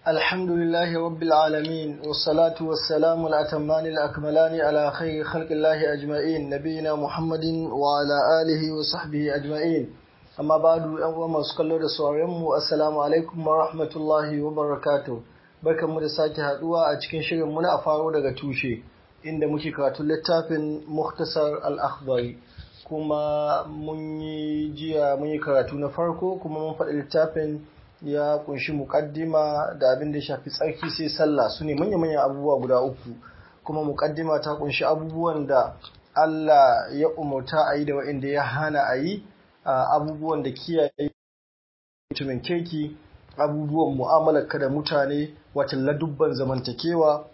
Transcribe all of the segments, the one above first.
الحمد لله رب العالمين والصلاة والسلام الأتمان الأكملان على خير خلق الله أجمعين نبينا محمد وعلى آله وصحبه أجمعين أما بعد أول ما سكالو da sauranmu assalamu alaikum wa rahmatullahi wa barakatuh barkanmu da sake haduwa a cikin shirin muna a faro daga tushe inda muke karatun littafin Mukhtasar al-Akhdari kuma mun yi jiya mun yi karatu na farko kuma mun faɗi littafin ya kunshi mukaddima da abin da ya shafi tsarki sai sallah su ne manya-manyan abubuwa guda uku kuma mukaddima ta kunshi abubuwan da Allah ya umarta a yi da waɗanda ya hana a yi abubuwan da kiyaye mutumin kirki abubuwan mu'amalar ka da mutane watan ladubban zamantakewa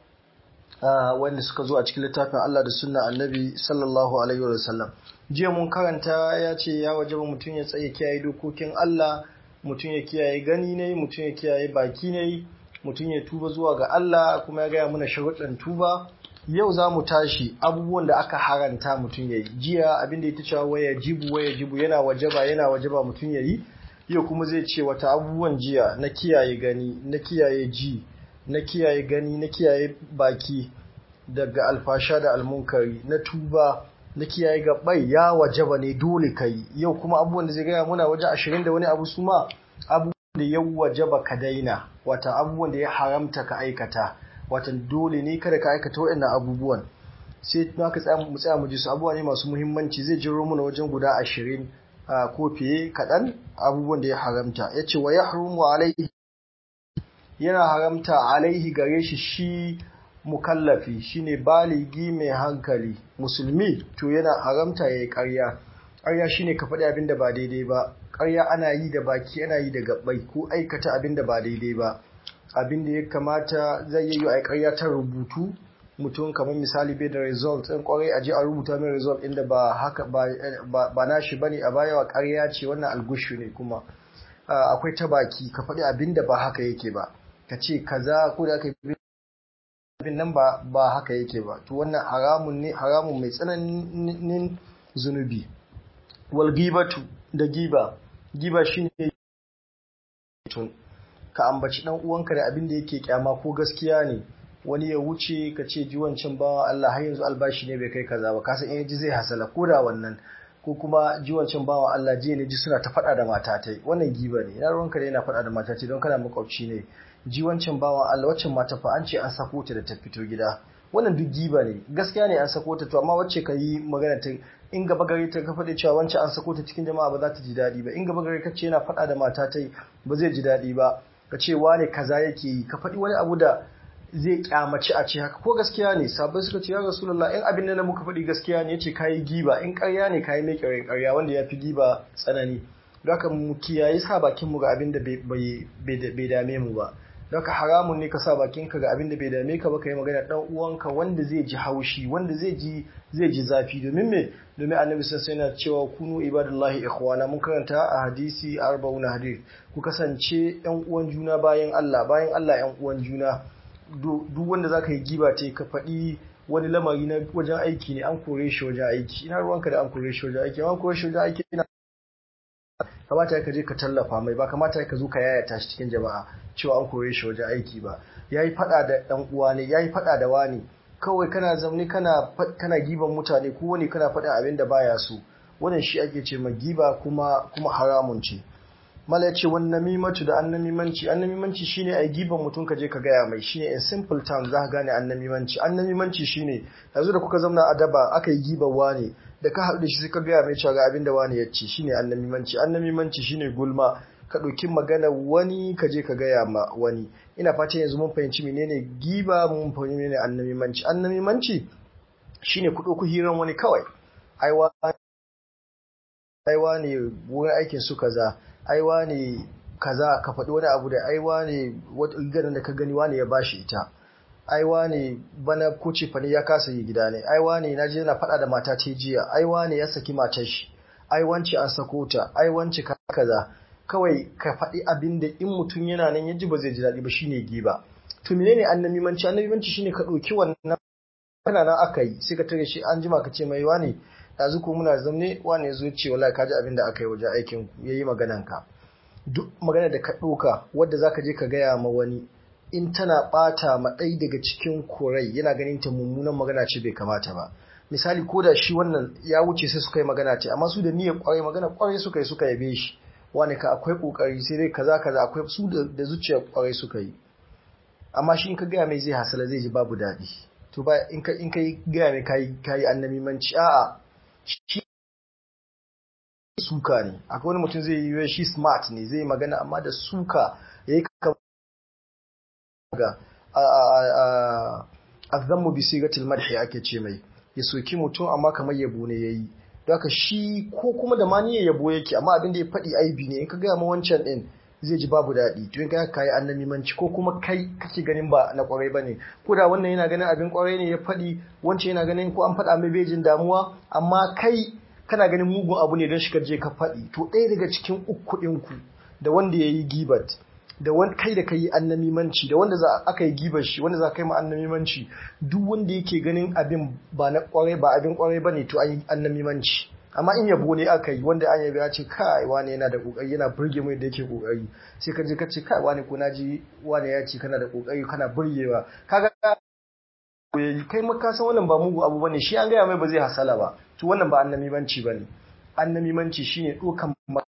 wanda suka zo a cikin littafin Allah da sunna annabi sallallahu alaihi wa sallam jiya mun karanta ya ce ya wajaba mutum ya tsaye kiyaye dokokin Allah mutum ya kiyaye gani ne mutum ya kiyaye baki ne mutum ya tuba zuwa ga Allah kuma ya gaya mana sharuɗan tuba yau za mu tashi abubuwan da aka haranta mutum ya yi jiya abinda ya cewa waya jibu waya jibu yana wajaba yana wajaba mutum ya yi yau kuma zai ce wata abubuwan jiya na kiyaye gani na kiyaye ji na kiyaye gani na kiyaye baki daga alfasha da almunkari na tuba na kiyaye gabai ya wajaba ne dole kai yau kuma abubuwan da zai gaya muna waje ashirin da wani abu su ma abubuwan da ya wajaba ka daina wata abubuwan da ya haramta ka aikata watan dole ne kada ka aikata waɗannan abubuwan sai na ka tsaya mu tsaya mu ji su abubuwa ne masu muhimmanci zai jiro muna wajen guda ashirin ko fiye kaɗan abubuwan da ya haramta ya ce wa ya haramu alaihi yana haramta alaihi gare shi shi mukallafi shine baligi mai hankali musulmi to yana haramta yayi ƙarya ƙarya shine ka faɗi abin da ba daidai ba ƙarya ana yi da baki ana yi da gabbai ko aikata abin da ba daidai ba abin da ya kamata zai yi a ƙarya ta rubutu mutum kamar misali bai da result ɗin ƙwarai a je a rubuta mai result inda ba haka ba nashi bane a baya wa ƙarya ce wannan algushu ne kuma akwai ta baki ka faɗi abin da ba haka yake ba ka ce kaza ko da aka yi abin nan ba ba haka yake ba to wannan haramun ne haramun mai tsananin zunubi wal gibatu da giba giba shine tun ka ambaci dan uwanka da abin da yake kyama ko gaskiya ne wani ya wuce ka ce ji wancan bawa Allah har yanzu albashi ne bai kai kaza ba kasan in ji zai hasala ko da wannan ko kuma ji wancan bawa Allah jiya ne ji suna ta faɗa da matatai wannan giba ne ina ruwanka da yana faɗa da matatai don kana makwabci ne ji wancan bawan Allah waccan mata fa an ce an sako ta da ta fito gida wannan duk giba ne gaskiya ne an sako ta to amma wacce ka yi magana ta in gaba gare ta ka faɗi cewa wancan an sako ta cikin jama'a ba za ta ji daɗi ba in gaba gare ka ce yana faɗa da mata ta ba zai ji daɗi ba ka ce wane kaza yake yi ka faɗi wani abu da zai kyamaci a ce haka ko gaskiya ne sabai suka ce ya rasulullah in abin da muka faɗi gaskiya ne yace kayi giba in ƙarya ne kayi mai ƙarya wanda ya fi giba tsanani don haka mu kiyaye sa bakin mu ga abin da bai dame mu ba Daga haramun ne ka sa bakinka ga abin da bai dame ka ba ka yi magana dan uwanka wanda zai ji haushi wanda zai ji zai ji zafi domin me domin annabi sai yana cewa kunu ibadallahi ikhwana mun karanta a hadisi 40 hadith ku kasance yan uwan juna bayan Allah bayan Allah yan uwan juna duk wanda zaka yi giba ce ka faɗi wani lamari na wajen aiki ne an kore shi wajen aiki ina ruwanka da an kore shi wajen aiki an kore shi wajen aiki ina kamata ka je ka tallafa mai ba kamata ka zo ka yayata shi cikin jama'a cewa an koye shi wajen aiki ba yayi fada da dan uwa ne yayi fada da wani kawai kana zamne kana kana giban mutane ko wani kana faɗin abin da baya so wannan shi ake ce ma giba kuma kuma haramun ce mala ya ce wan namimatu da annamimanci annamimanci shine ai giban mutum ka je ka gaya mai shine in simple terms za ka gane annamimanci annamimanci shine yanzu da kuka zauna a daba aka yi giban wani da ka haɗu da shi sai ka gaya mai cewa ga abin da wani ya ce shine annamimanci annamimanci shine gulma ka ɗauki magana wani ka je ka gaya ma wani ina fata yanzu mun fahimci menene giba mun fahimci menene annamimanci annamimanci shine ku ɗauki hiran wani kawai aiwa aiwa ne wurin aikin su kaza aiwa ne kaza ka faɗi wani abu da aiwa ne wata ganin da ka gani wani ya bashi ita aiwa ne bana ko cefane ya kasa yi gida ne aiwa ne na je na faɗa da mata ta jiya aiwa ne ya saki matar shi aiwanci an sako ta aiwanci kaza kawai ka faɗi abin da in mutum yana nan ya ji ba zai ji daɗi ba shine giba to menene annamimanci annamimanci shine ka ɗauki wannan kana nan aka yi sai ka tare shi an jima ka ce mai wani yanzu ko muna zamne wani ya zo ce wallahi ka ji abin da aka yi wajen aikin ku yayi maganan ka duk magana da ka ɗauka wadda zaka je ka gaya ma wani in tana bata ma ɗai daga cikin korai yana ganin ta mummunan magana ce bai kamata ba misali ko da shi wannan ya wuce sai suka yi magana ce amma su da niyyar kwarai magana kwarai suka yi suka yabe shi wani ka akwai kokari sai dai kaza kaza akwai su da zuciyar kwarai suka yi amma shi in ka gaya mai zai hasala zai ji babu daɗi to ba in ka in ka gaya mai kayi kayi annabimanci a'a shi suka ne akwai wani mutum zai yi shi smart ne zai magana amma da suka yayi ga azammu bi sigatil madhi ake ce mai ya soki mutum amma kamar yabo ne yayi don haka shi ko kuma da ma niyyar yabo yake amma abin da ya faɗi aibi ne in ka gaya ma wancan din zai ji babu daɗi to in ka kai annamimanci ko kuma kai kake ganin ba na kwarai bane ko da wannan yana ganin abin kwarai ne ya faɗi wancan yana ganin ko an faɗa mai bejin damuwa amma kai kana ganin mugun abu ne don shi ka je ka faɗi to ɗaya daga cikin uku ɗinku da wanda ya yi gibat da wani kai da kai annamimanci da wanda za aka yi gibar shi wanda za ka yi ma annamimanci duk wanda yake ganin abin ba na kwarai ba abin kwarai bane to an yi annamimanci amma in yabo ne aka yi wanda an yabi ya ce kai wani yana da kokari yana burge mai da yake kokari sai ka je ka ce kai wani ko naji wani ya ce kana da kokari kana burgewa kaga kai maka san wannan ba mugu abu bane shi an gaya mai ba zai hasala ba to wannan ba annamimanci bane annamimanci shine dokan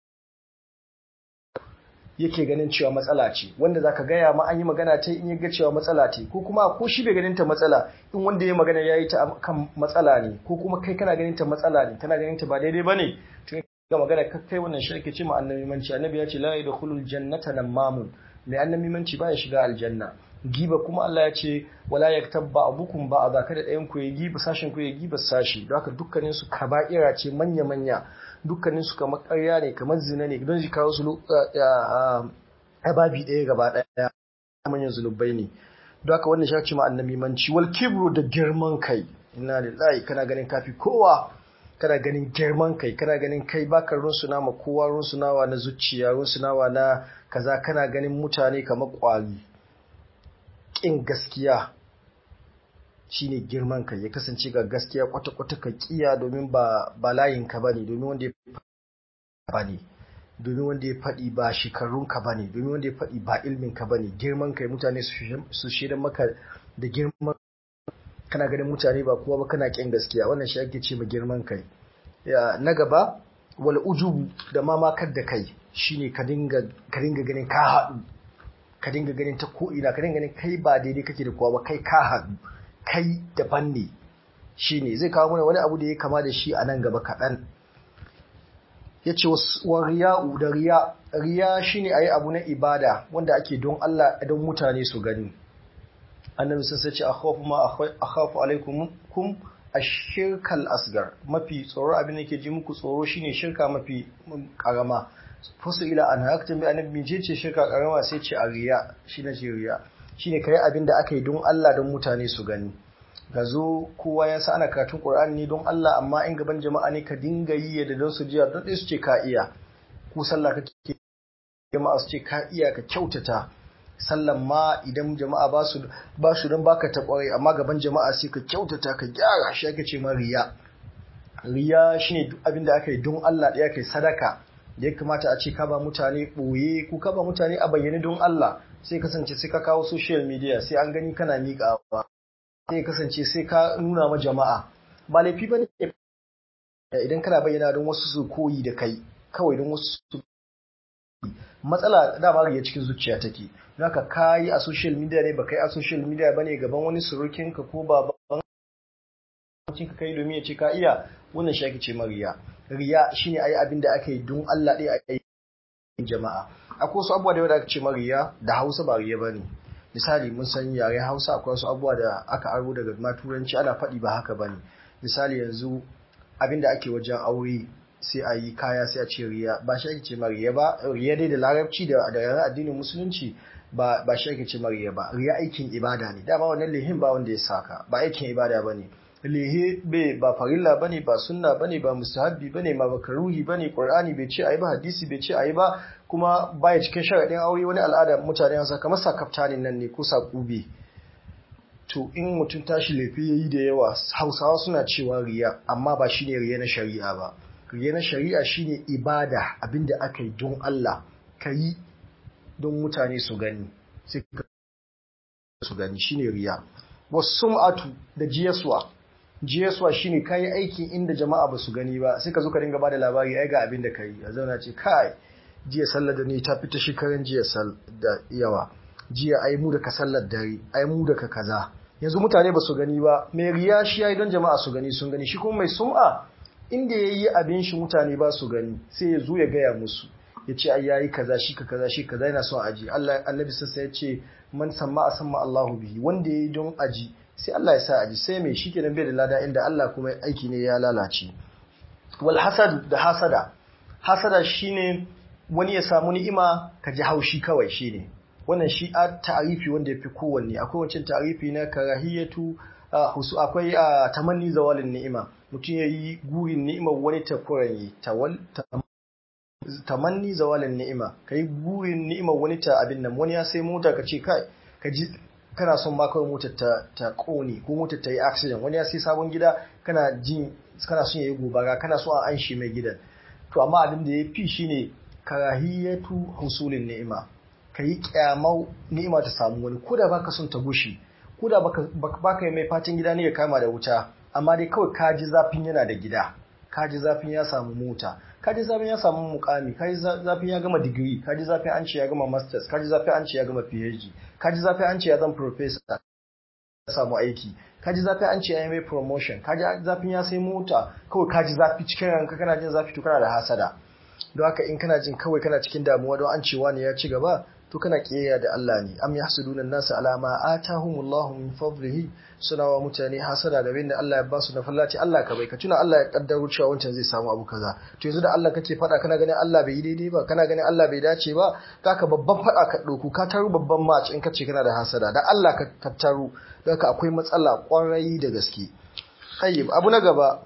yake ganin cewa matsala ce wanda zaka gaya ma an yi magana ta in yaga cewa matsala ce ko kuma ko shi bai ganin ta matsala in wanda ya magana yayi ta kan matsala ne ko kuma kai kana ganin ta matsala ne kana ganin ta ba daidai bane to ga magana kai wannan shi ake ce ma annabi manci annabi ya ce la yadkhulul jannata namamun mai annabi manci ba ya shiga aljanna giba kuma Allah ya ce wala yaktab ba'dukum ba'da kada ɗayan ku ya giba sashin ku ya giba sashi don haka dukkanin su kaba'ira ce manya manya dukkanin su kamar ƙarya ne kamar zina ne don shi kawo su ababi ɗaya gaba ɗaya manyan zunubai ne don haka wannan shi ma annabi manci wal kibru da girman kai inna lillahi kana ganin kafi kowa kana ganin girman kai kana ganin kai baka runsuna ma kowa runsunawa na zuciya runsunawa na kaza kana ganin mutane kamar ƙwari ƙin gaskiya shine girman kai ya kasance ga gaskiya kwata-kwata ka kiya domin ba ba layinka bane domin wanda ya bane domin wanda ya faɗi ba shekarunka bane domin wanda ya faɗi ba ilminka bane girman kai mutane su shaidan maka da girman kana ganin mutane ba kowa ba kana ƙin gaskiya wannan shi ake ce ma girman kai na gaba wal ujubu da mamakar da kai shine ka dinga ka dinga ganin ka haɗu ka dinga ganin ta ko'ina ka dinga ganin kai ba daidai kake da kowa ba kai ka haɗu kai daban ne shi ne zai kawo mana wani abu da ya kama da shi a nan gaba kaɗan ya ce wa riya'u da riya riya shi ne a yi abu na ibada wanda ake don Allah don mutane su gani annabi sun sace a khafu ma a khafu alaikum kum a shirkal asgar mafi tsoro abin da ke ji muku tsoro shine shirka mafi karama fasu ila an hakta bi annabi je ce shirka karama sai ce a riya shine ce riya shine kai abin da aka yi don Allah don mutane su gani ga zo kowa ya sa ana karatun Qur'ani ne don Allah amma in gaban jama'a ne ka dinga yi da don su jiya don su ce ka iya ku sallah kake jama'a su ce ka iya ka kyautata sallan ma idan jama'a ba su ba su don baka ta kware amma gaban jama'a sai ka kyautata ka gyara shi ake ce ma riya riya shine duk abin da aka yi don Allah ɗaya kai sadaka da ya kamata a ce ka ba mutane ɓoye ko ka ba mutane a bayyane don Allah sai kasance sai ka kawo social media sai an gani kana miƙawa sai kasance sai ka nuna ma jama'a ba laifi ba ne idan kana bayyana don wasu su koyi da kai kawai don wasu su matsala dama riya cikin zuciya take don haka ka yi a social media ne ba kai a social media ba ne gaban wani surukinka ko baban ka kai domin ya ce ka iya wannan shi ake ce ma riya riya shine ayi abin da aka yi don Allah ɗaya a yi jama'a akwai wasu abubuwa da yawa da aka ce ma riya da Hausa ba riya bane misali mun san yare Hausa akwai wasu abubuwa da aka aro daga ma turanci ana faɗi ba haka bane misali yanzu abin da ake wajen aure sai a yi kaya sai a ce riya ba shi ake ce ma riya ba riya dai da larabci da da yaren addinin musulunci ba ba shi ake ce ma riya ba riya aikin ibada ne dama wannan lehin ba wanda ya saka ba aikin ibada bane lehe bai ba farilla bane ba sunna bane ba mustahabbi bane ba makaruhi bane qur'ani bai ce ayi ba hadisi bai ce ayi ba kuma baya cikin sharadin aure wani al'ada mutane an kamar sakaftanin nan ne ko sakube to in mutum tashi laifi yayi da yawa Hausawa suna cewa riya amma ba shine riya na shari'a ba riya na shari'a shine ibada abinda aka yi don Allah kayi don mutane su gani sai su gani shine riya wasum'atu da jiyaswa jiyaswa shine kai aikin inda jama'a ba su gani ba sai ka zo ka dinga bada labari ai ga abin da kai a zauna ce kai jiya sallar da ni ta fita shekaran jiya da yawa jiya ai mu da ka sallar dare ai mu da ka kaza yanzu mutane ba su gani ba mai riya shi yayi don jama'a su gani sun gani shi kuma mai sum'a inda yayi abin shi mutane ba su gani sai ya zo ya gaya musu ya ce ai yayi kaza shi ka kaza shi kaza yana son aji Allah annabi sassa ya ce man samma asamma Allahu bihi wanda yayi don aji sai Allah ya sa aji sai mai shi kenan bai da lada inda Allah kuma aiki ne ya lalace wal hasad da hasada hasada shine wani ya samu ni'ima ka ji haushi kawai shine wannan shi a ta'arifi wanda yafi kowanne akwai wancan ta'arifi na karahiyatu husu akwai tamanni zawalin ni'ima mutum yayi gurin ni'imar wani ta kuranye tawal tamanni zawalin ni'ima kai gurin ni'imar wani ta abin nan wani ya sai mota ka ce kai ka ji kana son ma kawai motar ta ta kone ko motar ta yi accident wani ya sai sabon gida kana jin kana son yayi gobara kana so a anshi mai gidan to amma abin da ya fi shine karahiyatu husulin ni'ima kayi kyamau ni'ima ta samu wani ko da baka son ta gushi ko da baka baka mai fatin gida ne ya kama da wuta amma dai kawai ka ji zafin yana da gida ka ji zafin ya samu mota ka ji zafin ya samu mukami ka ji zafin ya gama digiri ka ji zafin an ce ya gama masters ka ji zafin an ce ya gama phd ka ji zafin an ce ya zama professor ya samu aiki ka ji zafin an ce ya yi mai promotion ka ji zafin ya sai mota kawai ka ji zafi cikin ranka kana jin zafi to kana da hasada don haka in kana jin kawai kana cikin damuwa don an cewa ne ya ci gaba to kana kiyaya da Allah ne am yahsuduna an-nasa ala ma atahumullahu min fadlihi suna wa mutane hasada da binda Allah ya ba su na fallaci Allah ka bai ka tuna Allah ya kaddaro cewa wancan zai samu abu kaza to yanzu da Allah kake fada kana ganin Allah bai yi daidai ba kana ganin Allah bai dace ba kaka babban fada ka doku ka taru babban match in kace kana da hasada da Allah ka taru don haka akwai matsala kwarai da gaske tayyib abu na gaba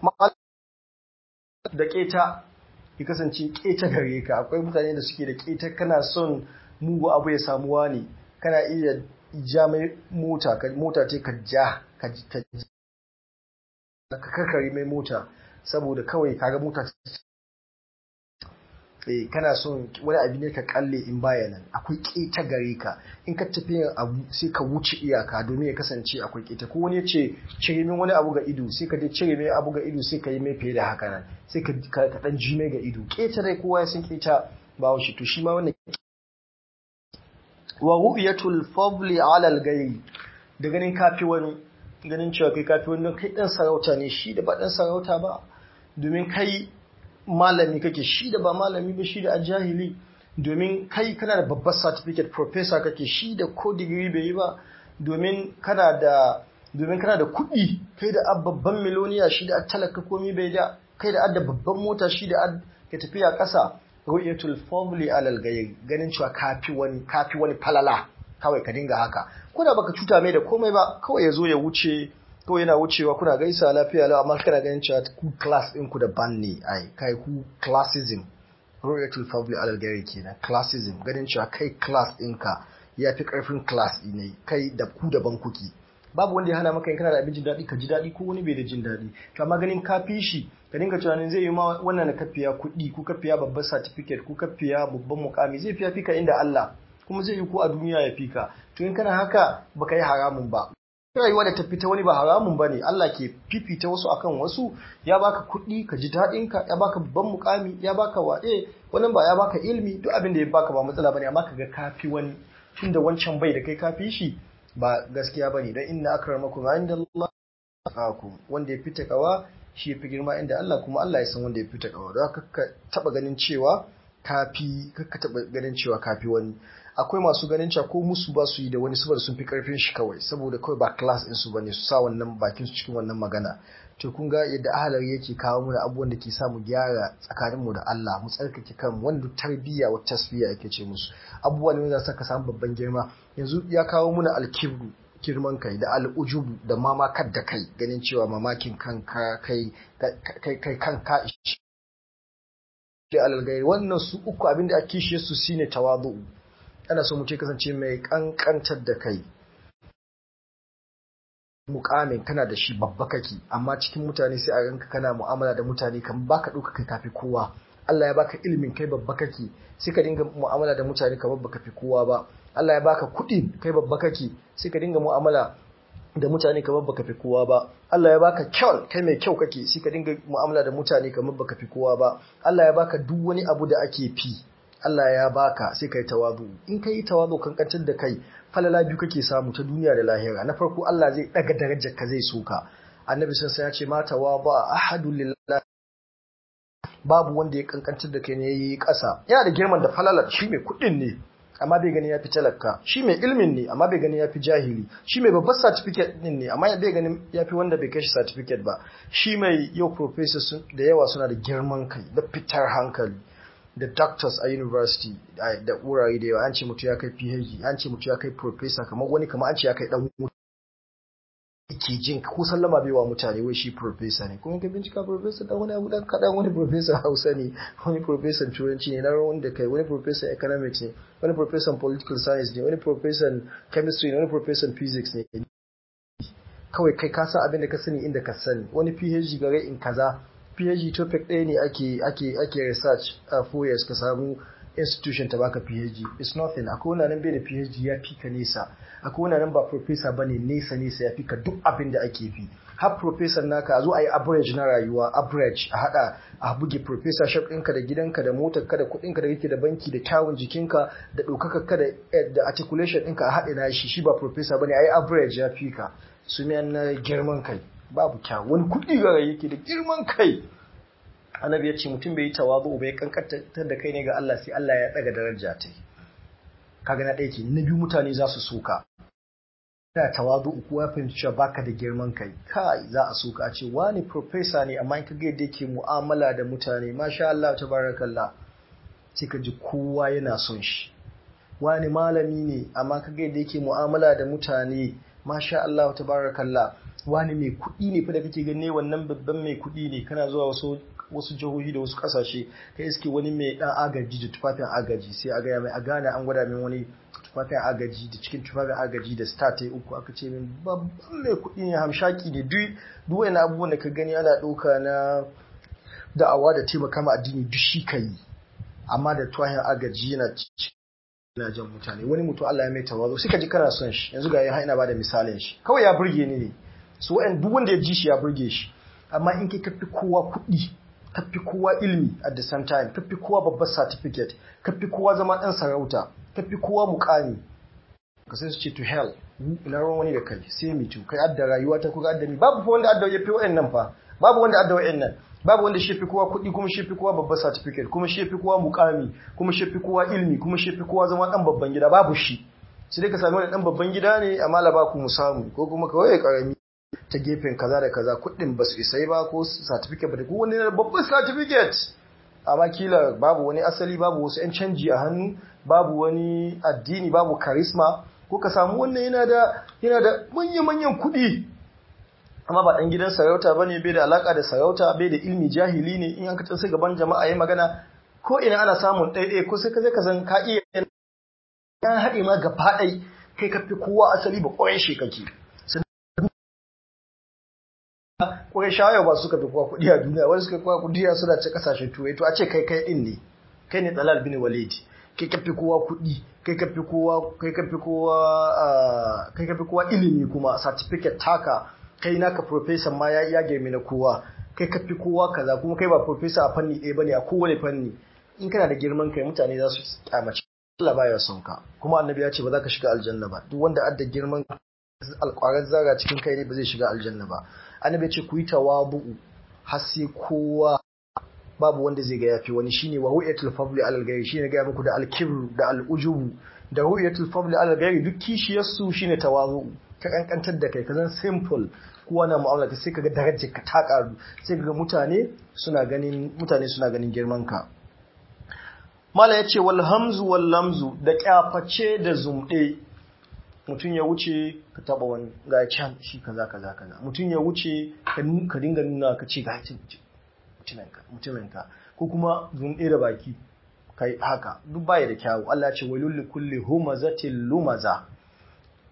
da keta ya kasance keta gare ka akwai mutane da suke da keta kana son mugu abu ya samuwa ne kana iya ja mai mota mota ce ka ja ka kakari mai mota saboda kawai kaga mota eh kana son wani abu ne ka kalle in baya nan akwai keta gare ka in ka tafi yin abu sai ka wuce iyaka domin ya kasance akwai keta ko wani ya ce cire min wani abu ga ido sai ka je cire mai abu ga ido sai ka yi mai fiye da haka nan sai ka dan ji mai ga ido keta dai kowa ya san keta ba shi to shi ma wannan wa ru'yatul fadli 'ala al-ghayri da ganin kafi wani ganin cewa kai kafi wani kai dan sarauta ne shi da ba dan sarauta ba domin kai malami kake shi da ba malami ba shi da ajahili domin kai kana da babbar certificate professor kake shi da ko degree bai yi ba domin kana da domin kana da kuɗi kai da babban miloniya shi da talaka komai bai da kai da adda babban mota shi da ka tafiya ƙasa ru'yatul fadli alal ghayr ganin cewa kafi wani kafi wani falala kawai ka dinga haka ko da baka cuta mai da komai ba kawai yazo ya wuce kawai yana wucewa kuna gaisa lafiya lau amma kana ganin cewa ku class din ku daban ne ai kai ku classism ru'yatul fadli alal ghayr kenan classism ganin cewa kai class ɗinka ya fi karfin class ne kai da ku daban kuki babu wanda ya hana maka in kana da abin jin daɗi ka ji daɗi ko wani bai da jin daɗi to amma ganin ka fi shi ka dinga tunanin zai yi ma wannan na kafiya kuɗi ko kafiya babban certificate ko kafiya babban mukami zai fiya fika inda Allah kuma zai yi ko a duniya ya fika to in kana haka baka yi haramun ba rayuwa da ta fita wani ba haramun ba ne Allah ke fifita wasu akan wasu ya baka kuɗi ka ji daɗin ka ya baka babban mukami ya baka waɗe wannan ba ya baka ilmi duk abin da ya baka ba matsala bane amma kaga kafi wani tunda wancan bai da kai kafi shi ba gaskiya ba ne don inna akramakum inda Allah ku wanda ya fita kawa shi ya fi girma inda Allah kuma Allah ya san wanda ya fita kawa don haka ka taba ganin cewa kafi ka taba ganin cewa kafi wani akwai masu ganin cewa ko musu ba su yi da wani saboda sun fi karfin shi kawai saboda kawai ba class din su bane su sa wannan bakin su cikin wannan magana to kun ga yadda ahalar yake kawo mana abubuwan da ke sa mu gyara tsakanin mu da Allah mu tsarkake kan wanda tarbiyya wa tasfiya yake ce musu abubuwan ne za su ka samu babban girma yanzu ya kawo mana alkibru girman kai da al'ujubu da mamakar da kai ganin cewa mamakin kanka kai kai kanka alalgai wannan su uku abinda a kishe su shine tawadu ana so mutum kasance mai kankantar da kai mukamin kana da shi babba kake amma cikin mutane sai a ranka kana mu'amala da mutane kan baka ɗauka kai kafi kowa Allah ya baka ilimin kai babba kake sai ka dinga mu'amala da mutane kamar baka fi kowa ba Allah ya baka kuɗi kai babba kake sai ka dinga mu'amala da mutane kamar baka fi kowa ba Allah ya baka kyau kai mai kyau kake sai ka dinga mu'amala da mutane kamar baka fi kowa ba Allah ya baka duk wani abu da ake fi Allah ya baka sai kai tawazu in kai tawazu kankantar da kai falala biyu kake samu ta duniya da lahira na farko Allah zai daga darajar ka zai soka annabi sun ya ce mata wa ba ahadu lillahi babu wanda ya kankantar da kai ne yayi ƙasa yana da girman da falalar shi mai kuɗin ne amma bai gani ya fi talaka shi mai ilmin ne amma bai gani ya fi jahili shi mai babbar certificate din ne amma bai gani ya fi wanda bai kai shi certificate ba shi mai yau professors da yawa suna da girman kai da fitar hankali da doctors a university da wurare da yawa an ce mutu ya kai phd an ce mutu ya kai professor kamar wani kamar an ce ya kai dan ke jin ko sallama bai wa mutane wai shi professor ne kuma ka bincika professor dan wani abu dan kadan wani professor Hausa ne wani professor turanci ne na rawan da kai wani professor economics ne wani professor political science ne wani professor chemistry ne wani professor physics ne kawai kai ka san abin da ka sani inda ka sani wani PhD gare in kaza PhD topic ɗaya ne ake ake ake research a four years ka samu institution ta baka PhD it's nothing akwai wani nan bai da PhD ya fi ka nesa akwai wani nan ba professor bane nesa nesa ya fi ka duk abin da ake fi har professor naka a zo a yi average na rayuwa average a hada a buge professor shop ɗinka da gidanka da motar ka da kuɗin ka da kake da banki da kyawun jikinka da ɗaukaka ka da articulation ɗinka a haɗe na shi shi ba professor bane a yi average ya fi ka su na girman kai babu kyawu wani kuɗi gara yake da girman kai annabi ya ce mutum bai yi tawazu bai kankantar da kai ne ga Allah sai Allah ya daga daraja ta kaga na ɗaya ke na biyu mutane za su soka da tawazu uku ya fahimci cewa baka da girman kai kai za a soka a ce wani professor ne amma in ka ga yadda yake mu'amala da mutane masha Allah tabarakallah sai ka ji kowa yana son shi wani malami ne amma ka ga yadda yake mu'amala da mutane masha Allah tabarakallah wani mai kuɗi ne fa da kake gane wannan babban mai kuɗi ne kana zuwa wasu wasu jihohi da wasu kasashe kai iske wani mai dan agaji da tufafin agaji sai a gaya mai a gane an gwada min wani tufafin agaji da cikin tufafin agaji da star ta uku aka ce min babban mai kuɗi ne hamshaki ne duk duk wani abubuwan da ka gani ana ɗauka na da'awa da taimaka ma addini duk shi ka yi amma da tufafin agaji yana yana jan mutane wani mutum Allah ya mai tawazo sai ka ji kana son shi yanzu ga yana ba da misalin shi kawai ya burge ni ne so duk wanda ya ji shi ya burge shi amma in kai kafi kowa kuɗi kafi kowa ilimi at the same time kafi kowa babbar certificate kafi kowa zama ɗan sarauta kafi kowa mukami ka sai su ce to hell ina ruwan wani da kai sai mi kai adda rayuwa ta kuka adda ni babu fa wanda adda ya fi wa'annan fa babu wanda adda wa'annan babu wanda shi fi kowa kuɗi kuma shi fi kowa babbar certificate kuma shi fi kowa mukami kuma shi fi kowa ilimi kuma shi fi kowa zama ɗan babban gida babu shi sai dai ka sami wani ɗan babban gida ne amma la ba ku mu samu ko kuma kawai karami ta gefen kaza da kaza kuɗin ba su isai ba ko certificate ba da wani babban certificate amma kila babu wani asali babu wasu 'yan canji a hannu babu wani addini babu karisma ko ka samu wannan yana da yana da manyan-manyan kuɗi amma ba ɗan gidan sarauta ba ne bai da alaƙa da sarauta bai da ilmi jahili ne in an ka sai gaban jama'a ya magana ko ina ana samun ɗaiɗai ko sai ka zai ka san ka iya yan haɗe ma gaba ɗai kai ka fi kowa asali ba ƙwarai shi kake Kwarai shawaya ba suka fi kowa kuɗi a duniya wani suka kowa kuɗi suna ce kasashen turai to a ce kai kai ɗin ne kai ne tsalal bin walid kai ka fi kowa kuɗi kai ka fi kowa kai ka fi kowa kai ka fi kowa ilimi kuma certificate taka kai naka professor ma ya ya girme na kowa kai ka fi kowa kaza kuma kai ba professor a fanni ɗaya bane a kowane fanni in kana da girman kai mutane za su kyamace Allah baya son ka kuma annabi ya ce ba za ka shiga aljanna ba duk wanda adda girman alƙwarar zara cikin kai ne ba zai shiga aljanna ba annabi ce ku yi tawabu'u har sai kowa babu wanda zai ga yafi wani shine wa ru'yatul fadli alal ghairi shine ga muku da al-kibr da al-ujubu da ru'yatul fadli alal ghairi duk kishiyar su shine tawazu'u ka kankantar da kai kazan simple kowa na mu'amala ta sai kaga darajar ka ta karu sai kaga mutane suna ganin mutane suna ganin girman ka mala yace wal hamzu wal lamzu da kyaface da zumde mutum ya wuce ka taba wani ga can shi kaza kaza kaza mutum ya wuce ka dinga nuna ka ce ga mutuminka ko kuma zunɗe da baki kai haka duk baya da kyawu Allah ce wailul li kulli humazatil lumaza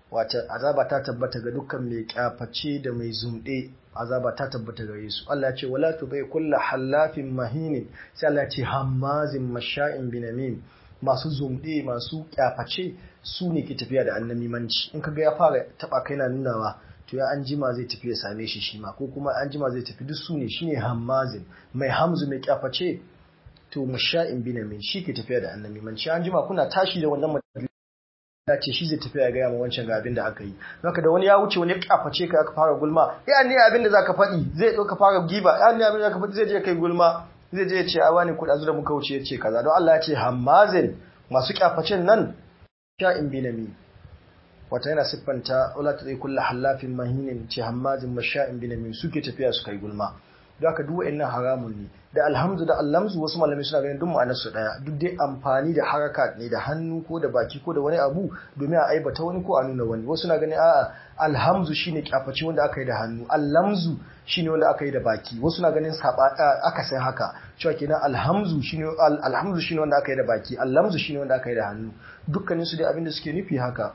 wata azaba ta tabbata ga dukkan mai kyaface da mai zumɗe azaba ta tabbata gare su Allah ya ce wala tubai kullu hallafin mahinin sai Allah ya ce hammazin masha'in binamin masu zumɗe masu kyaface su ne ke tafiya da annamimanci in kaga ya fara taba kai na nunawa to ya an jima zai tafi ya same shi shi ma ko kuma an jima zai tafi duk su ne shine hammazin mai hamzu mai kyaface to masha'in binamin shi ke tafiya da annamimanci an jima kuna tashi da wannan ya ce shi zai tafiya ya gaya ma wancan ga abin da aka yi haka da wani ya wuce wani ya kaface ka aka fara gulma ya ne abin da zaka faɗi zai ɗauka fara giba ya ne abin da zaka faɗi zai je kai gulma zai je ya ce a wani kuɗa da muka wuce ya ce kaza don Allah ya ce hammazin masu kyafacen nan sha'in binami wata yana siffanta wala ta zai kulla hallafin mahinin ce hammazin masha'in binami suke tafiya su kai gulma don haka duk wa'annan haramun ne da alhamdu da allamzu wasu malamai suna ganin duk ma'anar su daya duk dai amfani da haraka ne da hannu ko da baki ko da wani abu domin a aibata wani ko a nuna wani wasu na ganin a'a alhamzu shine kyafaci wanda aka yi da hannu allamzu shine wanda aka yi da baki wasu na ganin saba aka san haka cewa kenan alhamzu shine alhamzu shine wanda aka yi da baki allamzu shine wanda aka yi da hannu dukkanin su dai abin da suke nufi haka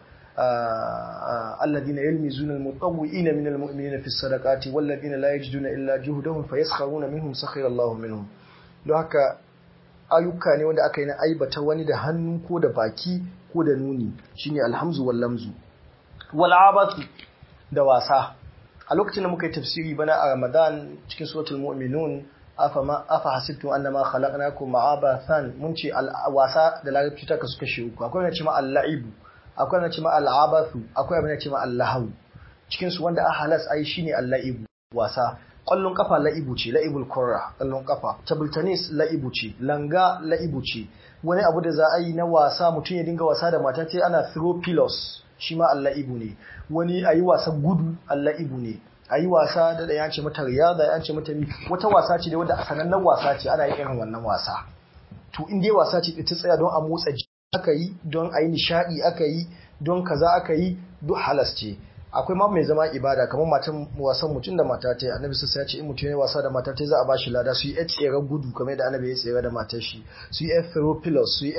الذين يلمزون المطوئين من المؤمنين في الصدقات والذين لا يجدون إلا جهدهم فيسخرون منهم سخر الله منهم don haka ayyuka ne wanda aka yi na aibata wani da hannu ko da baki ko da nuni shine alhamzu wal lamzu wal abatu da wasa a lokacin da muka yi tafsiri bana a Ramadan cikin suratul mu'minun afa ma afa hasibtum annama khalaqnakum abathan mun ce wasa da larabci ta kasu kashe uku akwai wanda ce ma al-la'ibu akwai na cima al'abathu akwai abin da cima allahu cikin su wanda a halas ai shine allaibu wasa ƙwallon kafa laibu ce laibul kurra ƙwallon kafa table tennis laibu ce langa laibu ce wani abu da za a yi na wasa mutum ya dinga wasa da mata ce ana throw pillows shi ma allaibu ne wani a yi wasan gudu allaibu ne a yi wasa da da yance mata riyada yance mata mi wata wasa ce da wanda a sanannen wasa ce ana yin irin wannan wasa to in dai wasa ce ta tsaya don a motsa jiki aka yi don a yi nishadi aka yi don kaza aka yi duk halas ce akwai ma mai zama ibada kamar matan wasan mutum da mata ta yi annabi sassa ya ce in mutum ya wasa da mata ta za a bashi lada su yi yar tsere gudu kamar da annabi ya tsere da matar shi su yi yar ferropilos su yi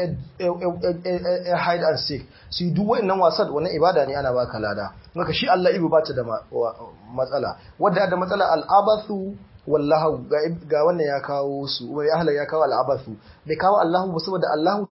yar hide and seek su yi duk wa'annan wasan wannan ibada ne ana baka lada maka shi Allah ibu bata da matsala wadda da matsala al'abathu wallahu ga wannan ya kawo su ya halar ya kawo al'abathu bai kawo Allahu ba saboda Allahu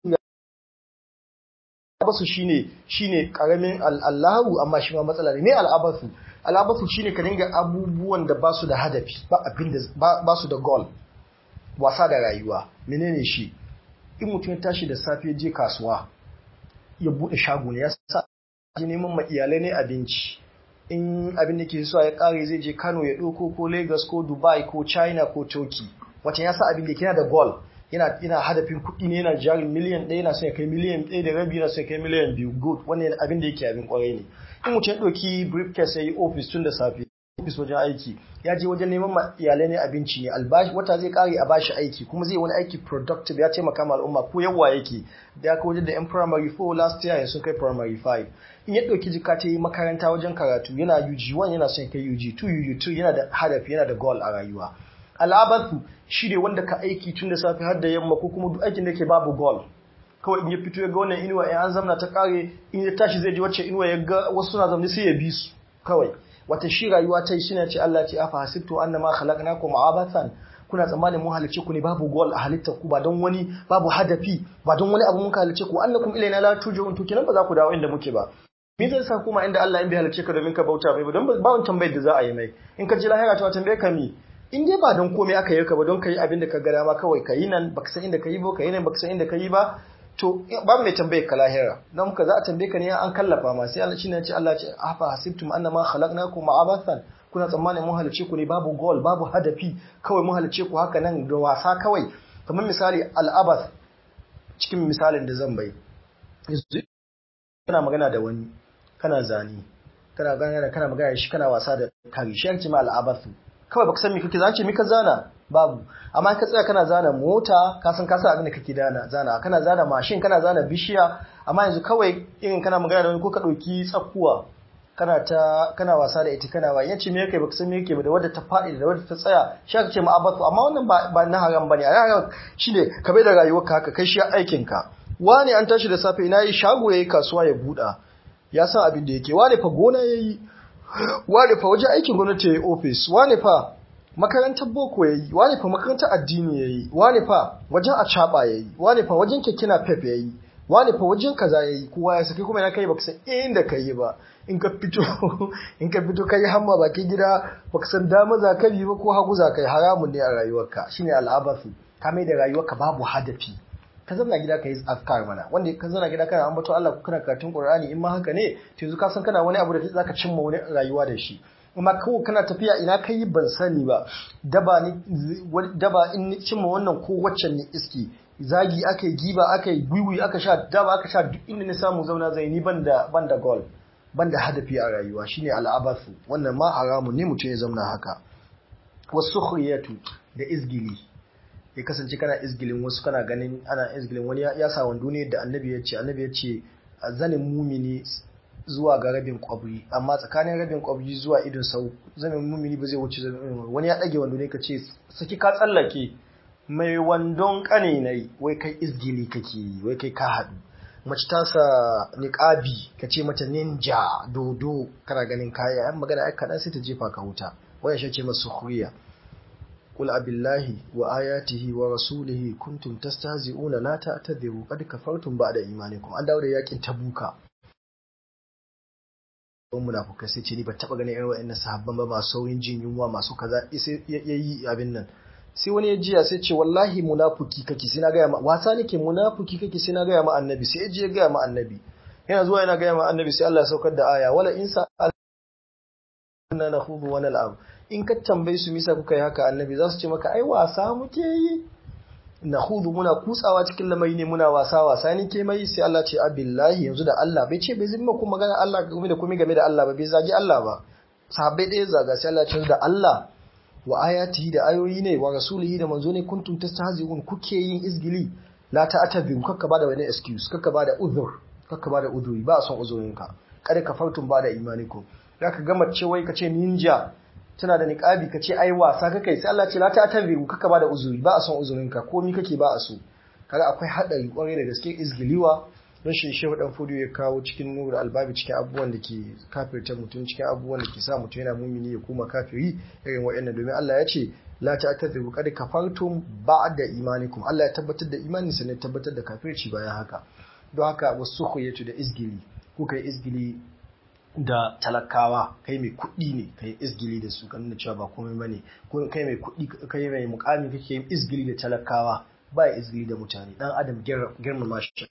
al'abasu shine shine karamin al'allahu amma shi ma matsala ne me al'abasu al'abasu shine ka dinga abubuwan da basu da hadafi ba abin da ba su da goal wasa da rayuwa menene shi in mutum ya tashi da safe je kasuwa ya bude shago ne ya sa je neman ma iyalai ne abinci in abin da ke so ya kare zai je Kano ya ɗauko ko Lagos ko Dubai ko China ko Turkey wata ya sa abin da yana da goal yana yana hadafin kuɗi ne yana jarin miliyan ɗaya yana son ya kai miliyan ɗaya da rabi yana son ya kai miliyan biyu good wannan abin da yake abin kwarai ne in mutum ya ɗauki briefcase ya yi office tun da safe office wajen aiki ya je wajen neman ma iyalai ne abinci ne albashi wata zai kare a bashi aiki kuma zai wani aiki productive ya taimaka ma al'umma ko yawa yake da ya kai wajen da yan primary 4 last year sun kai primary 5 in ya ɗauki jika ta yi makaranta wajen karatu yana UG1 yana son ya kai UG2 UG2 yana da hadafi yana da goal a rayuwa al'abathu shi ne wanda ka aiki tun da safe har da yamma ko kuma duk aikin da ke babu goal kawai in ya fito ya ga wannan inuwa ya an zamna ta kare in ya tashi zai ji wacce inuwa ya ga wasu suna zamne sai ya bi su kawai wata shi rayuwa ta yi shi ce Allah ce afa hasibtu annama khalaqnakum abathan kuna tsammanin mun halicce ku ne babu goal a halittar ku ba don wani babu hadafi ba don wani abu mun halicce ku annakum ilaina la turja'un to kenan ba za ku dawo inda muke ba me zai sa kuma inda Allah in bai halicce ka domin ka bauta bai ba don ba wani tambayar da za a yi mai in ka ji lahira ta tambaye ka mi in dai ba don komai aka yi ka ba don ka yi abin da ka ga dama kawai ka yi nan baka san inda ka yi ba ka yi nan baka san inda ka yi ba to ba mai tambaye ka lahira don ka za a tambaye ka ne an kallafa ma sai Allah shine ce Allah ce afa hasibtum annama khalaqnakum abathan kuna tsammanin mun halice ku ne babu goal babu hadafi kawai mun halice ku haka nan da wasa kawai kamar misali al'abath cikin misalin da zan bai kana magana da wani kana zani kana magana kana magana shi kana wasa da kare shi yanci ma al'abathu kawai baka san me kake zance me ka zana babu amma ka tsaya kana zana mota ka san ka san abin da kake dana zana kana zana mashin kana zana bishiya amma yanzu kawai irin kana magana da wani ko ka dauki tsakuwa kana ta kana wasa da ita kana wa yace me yake baka san me yake ba da wadda ta fadi da wadda ta tsaya shi aka ce ma'abatu amma wannan ba, ba na haram bane a haram shine ka bai da rayuwarka haka kai shi aikin ka wani an tashi da safe ina yi shago yayi kasuwa ya buda ya san abin da yake wane fa gona yayi wane fa wajen aikin gwamnati yayi office wane fa makarantar boko yayi wane fa makarantar addini yayi wane fa wajen acaba yayi wane fa wajen kekina pep yayi wane fa wajen kaza yayi kowa ya saki kuma yana kai baka san inda kai ba in ka fito in ka fito kai hamma bakin gida baka san dama za ka bi ba ko hagu za ka yi haramun ne a rayuwarka shine al'abathu ka mai da rayuwarka babu hadafi ka zama gida ka yi afkar mana wanda ka zama gida kana ambaton Allah ko kana karatun Qur'ani in ma haka ne to yanzu ka san kana wani abu da zaka cimma wani rayuwa da shi amma kawai kana tafiya ina kai ban sani ba daba ni daba in cimma wannan ko waccan ne iski zagi aka yi giba aka yi gwiwi aka sha daba aka sha duk inda na samu zauna zai ni banda banda goal banda hadafi a rayuwa shine al'abathu wannan ma haramun ne mutum ya zauna haka wasukhriyatu da izgili ya kasance kana izgilin wasu kana ganin ana izgilin wani ya sa wando ne da annabi ya ce annabi ya ce zanin mumini zuwa ga rabin kwabri amma tsakanin rabin kwabri zuwa idon sau zanin mumini ba zai wuce zanin wani ya dage wando ne ka ce saki ka tsallake mai wandon kane ne wai kai izgili kake yi wai kai ka haɗu mace ta sa niqabi ka ce mata ninja dodo kana ganin kaya yan magana ai kaɗan sai ta jefa ka wuta waya shi ce masu khuriya قل أبي الله وآياته ورسوله كنتم تستهزئون لا تعتذروا قد كفرتم بعد إيمانكم an dawo da yakin tabuka don munafukai sai ce ni ba taba ganin irin wa'annan sahabban ba masu saurin jin yunwa masu kaza sai yayi abin nan sai wani ya jiya sai ce wallahi munafuki kake sai na gaya ma wasa nake munafuki kake sai na gaya ma annabi sai ya je ya gaya ma annabi yana zuwa yana gaya ma annabi sai Allah ya saukar da aya wala in sa na nakhudu wa nal'ab in ka tambayi su misa kuka yi haka annabi za su ce maka ai wasa muke yi na hudu muna kutsawa cikin lamari ne muna wasa wasa ni ke mai sai Allah ce abillahi yanzu da Allah bai ce bai zimma kuma magana Allah game da komai game da Allah ba bai zagi Allah ba sahabbai ɗaya zaga sai Allah ce da Allah wa ayatihi da ayoyi ne wa rasulihi da manzo ne kuntum tastahzi'un kuke yin izgili la ta'tabiru kakka bada wani excuse kakka bada uzur kakka bada uzuri ba a son uzurinka kada ka fartun bada imanikum zaka ga mace wai kace ninja tana da niqabi ka ce ai wasa kake sai Allah ce la ta tabiru kaka ba da uzuri ba a son uzurinka komi kake ba a so kaga akwai hadari kwarai da gaske izgiliwa don shi shehu dan fudu ya kawo cikin nur albabi cikin abubuwan da ke kafirta mutum cikin abubuwan da ke sa mutum yana mumini ya koma kafiri irin waɗannan domin Allah ya ce la ta tabiru kad kafartum ba'da imanikum Allah ya tabbatar da imani sai tabbatar da kafirci bayan haka don haka wasu khuyatu da izgili kuka yi izgili da talakawa kai mai kuɗi ne kai izgili da su kan nuna cewa ba komai bane ko kai mai kuɗi kai mai mukami kake yin izgili da talakawa ba ya izgili da mutane dan adam girmama shi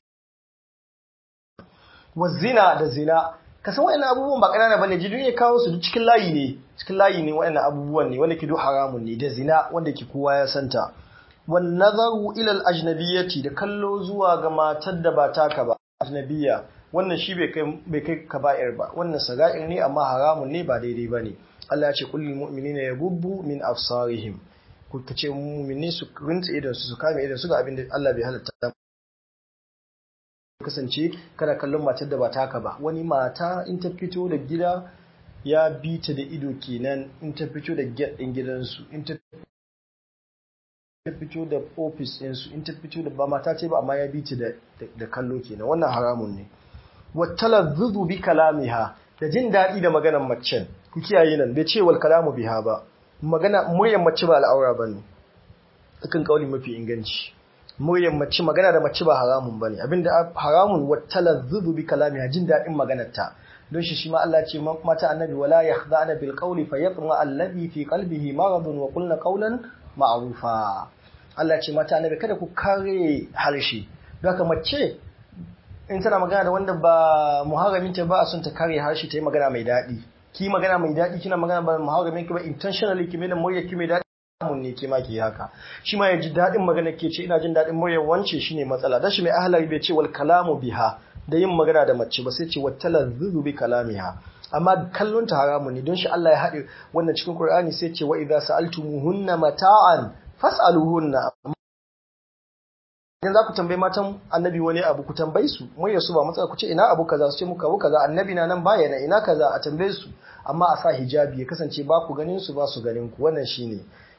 wa zina da zina ka san wa'annan abubuwan ba ƙanana bane jidun ya kawo su duk cikin layi ne cikin layi ne wa'annan abubuwan ne wanda ke duk haramun ne da zina wanda ke kowa ya santa wan nazaru ila al ajnabiyyati da kallo zuwa ga matar da ba taka ba ajnabiyya wannan shi bai kai kaba'ir ba wannan saga'ir ne amma haramun ne ba daidai ba ne Allah ya ce kullum mu'minina yaghubbu min absarihim ku kace mu'mini su rinta idan su su kame idan su ga abin da Allah bai halatta kasance kana kallon matar da ba taka ba wani mata in ta fito da gida ya bi ta da ido kenan in ta fito da gate din gidansu in ta fito da office ɗinsu in ta fito da ba mata ce ba amma ya bi ta da kallo kenan wannan haramun ne watalazzuzu bi kalamiha da jin daɗi da maganar macen ku kiyaye nan bai ce wal kalamu biha ba magana muryar mace ba al'aura bane akan kauli mafi inganci muryar mace magana da mace ba haramun bane abinda haramun watalazzuzu bi kalamiha jin daɗin maganar ta don shi shi ma Allah ce mata annabi wala yakhda'na bil qawli fayatma alladhi fi qalbihi maradun wa qulna qawlan ma'rufa Allah ce mata annabi kada ku kare harshe don haka mace in tana magana da wanda ba muharraminta ba a son ta kare harshe ta yi magana mai daɗi ki magana mai daɗi kina magana ba muharramin ki ba intentionally ki mai da murya ki mai daɗi mun ne ke ma ki haka shi ma ya ji daɗin magana ke ce ina jin daɗin muryar wance shine matsala dan shi mai ahlari bai ce wal kalamu biha da yin magana da mace ba sai ce wattala zuzu bi kalamiha amma kallon ta haramun ne don shi Allah ya haɗe wannan cikin Qur'ani sai ce wa idza sa'altumuhunna mata'an fas'aluhunna idan za ku tambayi matan annabi wani abu ku tambayi su muryar su ba matsala ku ce ina abu kaza su ce muka abu kaza annabi na nan baya na ina kaza a tambaye su amma a sa hijabi ya kasance ba ku ganin su ba su ganin ku wannan shine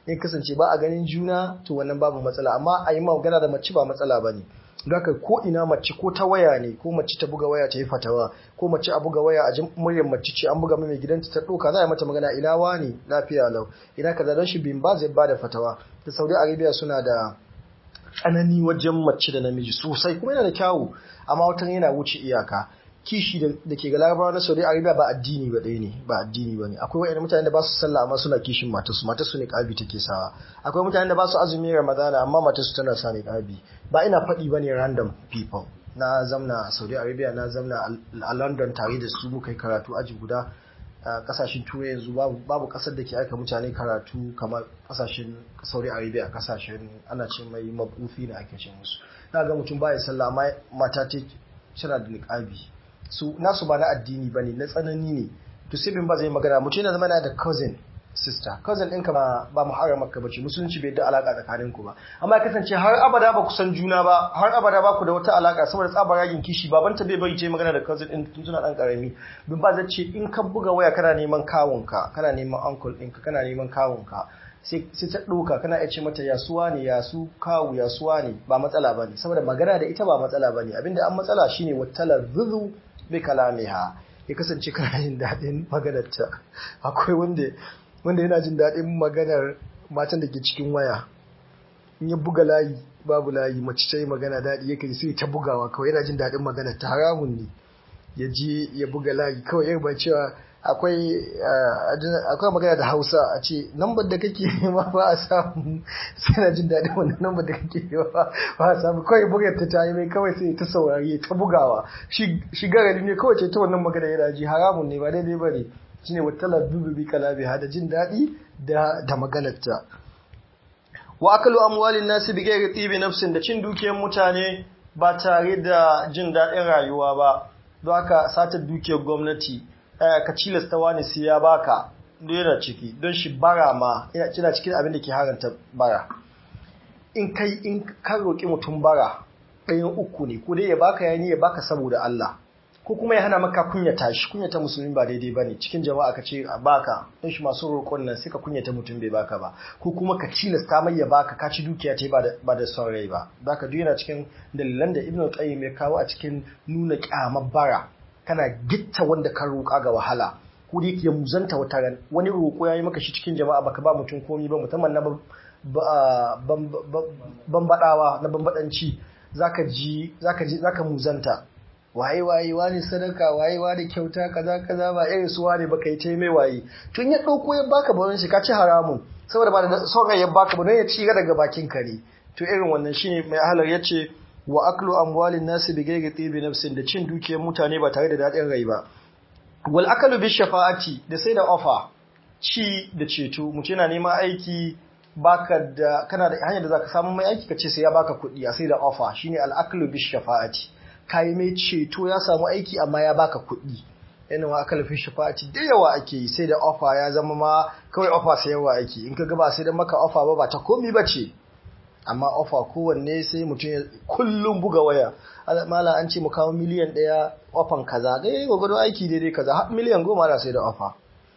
in kasance ba a ganin juna to wannan babu matsala amma a yi magana da mace ba matsala ba ne haka ko ina mace ko ta waya ne ko mace ta buga waya ta yi fatawa ko mace a buga waya a jin muryar mace ce an buga mai gidanta ta ɗauka za a yi mata magana ina wani lafiya lau ina kaza don shi bin ba zai ba da fatawa da saudi arabia suna da tsanani wajen mace da namiji sosai kuma yana da kyawu amma watan yana wuce iyaka kishi da ke ga larabawa na saudi arabia ba addini ba ɗaya ne ba addini ba ne akwai wa'yan mutane da ba su sallah amma suna kishin matarsu matarsu ne ƙabi take sawa akwai mutane da ba su azumi ramadana amma matarsu tana sa ne ƙabi ba ina faɗi ba ne random people na zamna a saudi arabia na zamna a london tare da su muka yi karatu aji guda a kasashen turai yanzu babu kasar da ke aika mutane karatu kamar kasashen saudi arabia kasashen ana ce mai mabufi na ake ce musu na ga mutum baya sallah amma mata ta tana da niqabi su nasu ba na addini bane na tsanani ne to sai bin ba zai magana mutum yana zama na da cousin sister cousin ɗinka ba ba muharramar ka bace musulunci bai da alaka tsakanin ku ba amma ya kasance har abada ba ku san juna ba har abada ba ku da wata alaka saboda tsabar ragin kishi babanta bai bari ce magana da cousin ɗin tun suna ɗan ƙarami bin ba zai ce in ka buga waya kana neman kawunka kana neman uncle ɗinka kana neman kawunka sai ta ɗauka kana iya ce mata yasuwa ne yasu kawu yasuwa ne ba matsala ba ne saboda magana da ita ba matsala ba ne abinda an matsala shine wattala zuzu bi kalamiha ya kasance kana yin daɗin maganarta akwai wanda wanda yana jin daɗin maganar matan da ke cikin waya in ya buga layi babu layi mace ta yi magana daɗi yake sai ta bugawa kawai yana jin daɗin magana ta haramun ne ya je ya buga layi kawai yar ba cewa akwai akwai magana da hausa a ce nambar da kake nema ba a samu sai na jin daɗin wannan nambar da kake nema ba a samu kawai bugar ta ta yi mai kawai sai ta saurari ta bugawa shi garari ne kawai ce ta wannan magana yana ji haramun ne ba daidai ba ne shine wattala dubi kalabi hada jin daɗi da da maganarta wa akalu amwalin nasi bi ghairi tibi nafsin da cin dukiyar mutane ba tare da jin daɗin rayuwa ba don haka satar dukiyar gwamnati ka cilasta wani sai ya baka yana ciki don shi bara ma yana cikin abin da ke haranta bara in kai in ka roƙi mutum bara ɗayan uku ne ko dai ya baka yani ya baka saboda Allah ko kuma ya hana maka kunyata shi kunyata musulmi ba daidai bane cikin jama'a ka ce a baka don shi masu roƙon nan sai ka kunyata mutum bai baka ba ko kuma ka cilasta mai ya baka ka ci dukiya ta ba da ba da son rai ba zaka duk yana cikin dalilan da Ibn Qayyim ya kawo a cikin nuna kyamar bara kana gitta wanda ka roƙa ga wahala ko da yake ya muzanta wata ran wani roƙo yayi maka shi cikin jama'a baka ba mutum komai ba musamman na bambadawa na bambadanci zaka ji zaka ji zaka muzanta waye waye wani sadaka waye wani kyauta kaza kaza ba irin su wani baka yi ta mai waye tun ya dauko ya baka ba shi ka ci haramun saboda ba da son ya baka ba don ya ci daga bakin ka ne to irin wannan shine mai halar yace wa aklu amwalin nasi bi ghairi tibi nafsin da cin dukiyar mutane ba tare da dadin rai ba wal akalu bi shafa'ati da sai da offer ci da ceto mutum yana neman aiki baka da kana da hanyar da zaka samu mai aiki kace sai ya baka kuɗi a sai da offer shine al aklu bi shafa'ati kai mai ceto ya samu aiki amma ya baka kuɗi yana wa aka lafi shafa'ati da yawa ake yi sai da offer ya zama ma kawai offer sai yawa ake in ka ga ba sai da maka offer ba ba ta komi bace amma offer kowanne sai mutum ya kullum buga waya mala an ce mu kawo miliyan ɗaya ofan kaza ga yi gwagwado aiki daidai kaza har miliyan goma da sai da offer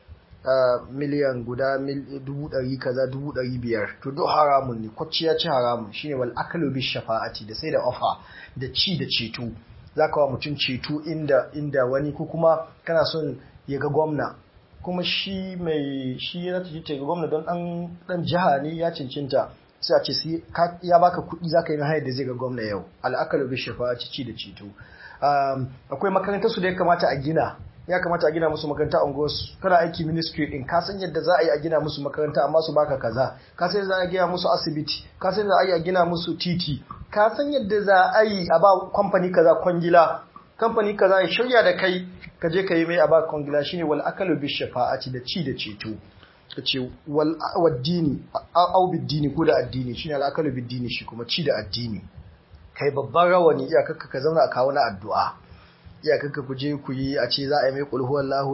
miliyan guda dubu ɗari kaza dubu ɗari biyar to duk haramun ne kwacci ya ci haramun shine wal akalu bi shafa'ati da sai da ofa da ci da ceto zaka wa mutum ceto inda inda wani ko kuma kana son ya ga gwamna kuma shi mai shi ya tafi ga gwamna don dan dan jiha ne ya cincinta sai a ce sai ya baka kuɗi zaka yi hayar da zai ga gwamna yau al akalu bi shafa'ati ci da ceto akwai makarantar su da ya kamata a gina ya kamata a gina musu makaranta a unguwarsu kana aiki ministry din ka san yadda za a yi a gina musu makaranta amma su baka kaza ka san yadda za a gina musu asibiti ka san yadda za a yi a gina musu titi ka san yadda za a yi a ba kamfani kaza kwangila kamfani kaza ya shirya da kai ka je ka yi mai a ba kwangila shine wal akalu bi shafa'ati da ci da ceto ka ce wal waddini au biddini ko da addini shine al akalu biddini shi kuma ci da addini kai babban rawani iyakar ka zauna a kawo na addu'a iyakarka ku je ku yi a ce za a yi mai kulhuwar lahu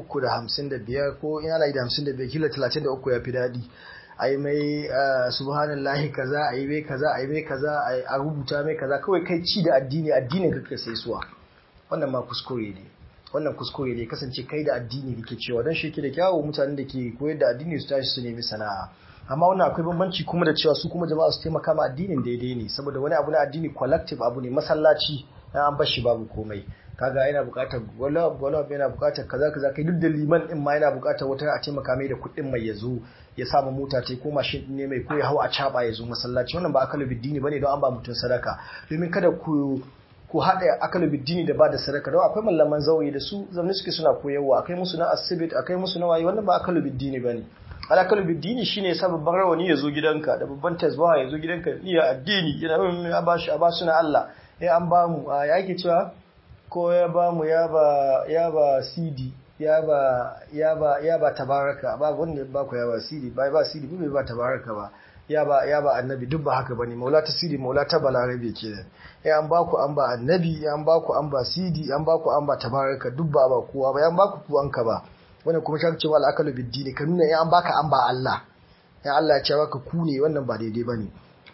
355 ko ina na yi da 55 kila 33 ya fi daɗi a yi mai subhanallahi kaza a yi mai kaza a yi mai kaza a rubuta mai kaza kawai kai ci da addini addinin kaka sai suwa wannan ma kuskure ne wannan kuskure ne kasance kai da addini kake cewa don shi ke da kyawu mutanen da ke koyar da addini su tashi su nemi sana'a amma wannan akwai bambanci kuma da cewa su kuma jama'a su taimaka ma addinin daidai ne saboda wani abu na addini collective abu ne masallaci na an bashi babu komai kaga yana bukatar wala wala yana bukatar kaza kaza kai duk da liman din ma yana bukatar wata a taimaka mai da kuɗin mai yazo ya samu mota ta ko mashin ne mai ko ya hau a caba ya zo masallaci wannan ba akalu biddini bane don an ba mutum sadaka domin kada ku ku haɗa akalu biddini da ba da sadaka don akwai mallaman zauri da su zamani suke suna koyarwa akai musu na asibit akai musu na waye wannan ba akalu biddini bane alakalu biddini shine ya sa babban rawani ya zo gidanka da babban tasbaha ya zo gidanka iya addini yana ya bashi a basu na Allah ya an ba mu ya ake cewa ko ya ba mu ya ba ya ba CD ya ba ya ba ya ba tabaraka ba wanda ba ku ya ba CD ba ba CD bai ba tabaraka ba ya ba ya ba annabi duk ba haka bane maula ta CD maula ta balarabe kenan ya an ba ku an ba annabi ya an ba ku an ba CD an ba ku an ba tabaraka duk ba ba kowa ba ya an ba ku ku an ka ba wannan kuma shi cewa al'akalu biddini ka nuna ya an baka an ba Allah ya Allah ya ce baka ku ne wannan ba daidai bane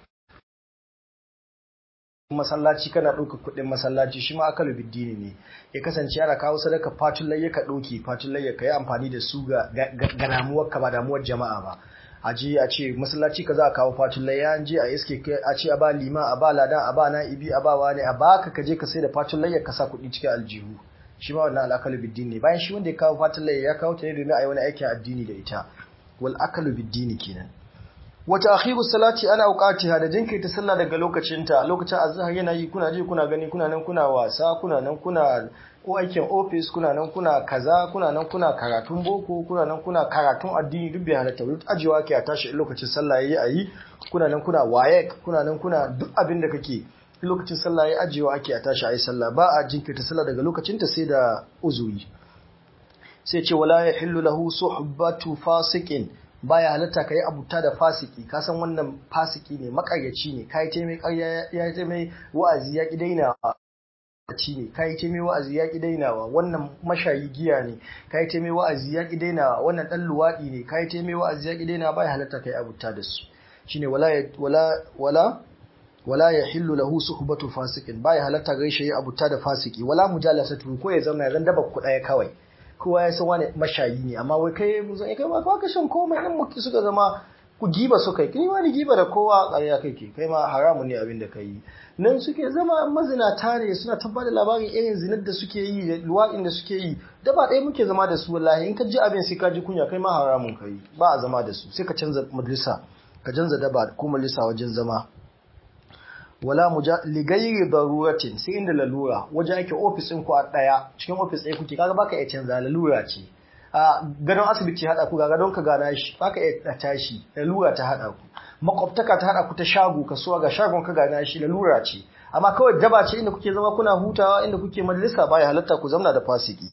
masallaci kana ɗauka kuɗin masallaci shi ma akalu biddini ne ya kasance ana kawo sadaka fatun layya ka ɗauki fatun layya ka yi amfani da su ga damuwar ka ba damuwar jama'a ba a je a ce masallaci ka za a kawo fatun layya an je a iske a ce a ba liman a ba ladan a ba na'ibi a ba wani a baka ka je ka sai da fatun layya ka sa kuɗi cikin aljihu shi ma wannan al'akalu biddini ne bayan shi wanda ya kawo fatun layya ya kawo ta ne domin a yi wani aikin addini da ita wal akalu biddini kenan wata akhiru salati ana auqatiha da jinkirta sallah daga lokacinta lokacin azhar yana yi kuna ji kuna gani kuna nan kuna wasa kuna nan kuna ko aikin office kuna nan kuna kaza kuna nan kuna karatun boko kuna nan kuna karatun addini duk bai halatta duk ajiwa ke a tashi lokacin sallah yayi ayi kuna nan kuna wayek kuna nan kuna duk abin da kake lokacin sallah yayi ajiwa ake a tashi ayi sallah ba a jinkirta sallah daga lokacinta sai da uzuri sai ce wala yahillu lahu suhbatu fasiqin baya halatta ka yi abuta da fasiki ka san wannan fasiki ne makaryaci ne kai ce mai ƙarya ya ce mai wa'azi ya ki dainawa ci ne kai ce mai wa'azi ya ki dainawa wannan mashayi giya ne kai ce mai wa'azi ya ki dainawa wannan dan luwadi ne kai ce mai wa'azi ya ki dainawa baya halatta ka yi abuta da su shine wala wala wala wala yahillu lahu suhbatu fasikin baya halatta gaishe yi abuta da fasiki wala mujalasatu ko ya zama ya zan daba ku daya kawai kowa ya san wani mashayi ne amma wai kai mu zan kai ba ka shan komai din mu suka zama ku giba su kai kai wani giba da kowa ƙarya kake kai ma haramun ne abin da kai nan suke zama mazinata ne suna tabbatar labarin irin zinar da suke yi da luwaɗin da suke yi da ba ɗaya muke zama da su wallahi in ka ji abin sai ka ji kunya kai ma haramun kai ba a zama da su sai ka canza majalisa ka canza daba ko majalisa wajen zama wala muja ligairi daruratin sai inda lalura waje ake ofis ɗin ku a ɗaya cikin ofis ɗaya kuke kaga baka iya canza lalura ce a gadon asibiti haɗa ku ga gadon ka gana shi baka iya tashi lalura ta haɗa ku makwabtaka ta haɗa ku ta shago kasuwa ga shagon ka gana shi lalura ce amma kawai daba ce inda kuke zama kuna hutawa inda kuke majalisa baya halatta ku zamna da fasiki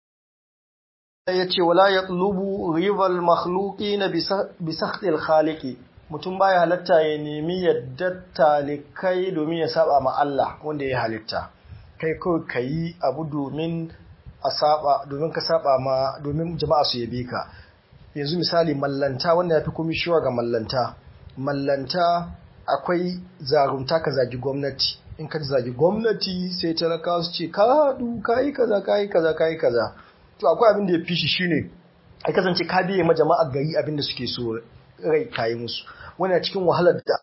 ya ce wala yatlubu rival makhluqina bi sakhtil khaliqi mutum baya halatta ya nemi yadda talikai domin ya saba ma Allah wanda ya halitta kai kawai ka yi abu domin a saba domin ka saba ma domin jama'a su yabe ka yanzu misali mallanta wanda ya fi komi shiwa ga mallanta mallanta akwai zarumta ka zagi gwamnati in ka zagi gwamnati sai talaka su ce ka haɗu ka yi kaza ka yi kaza ka yi kaza to akwai abin da ya fi shi shine a kasance ka biye ma jama'a gari abin da suke so rai kayi musu wani cikin wahalar da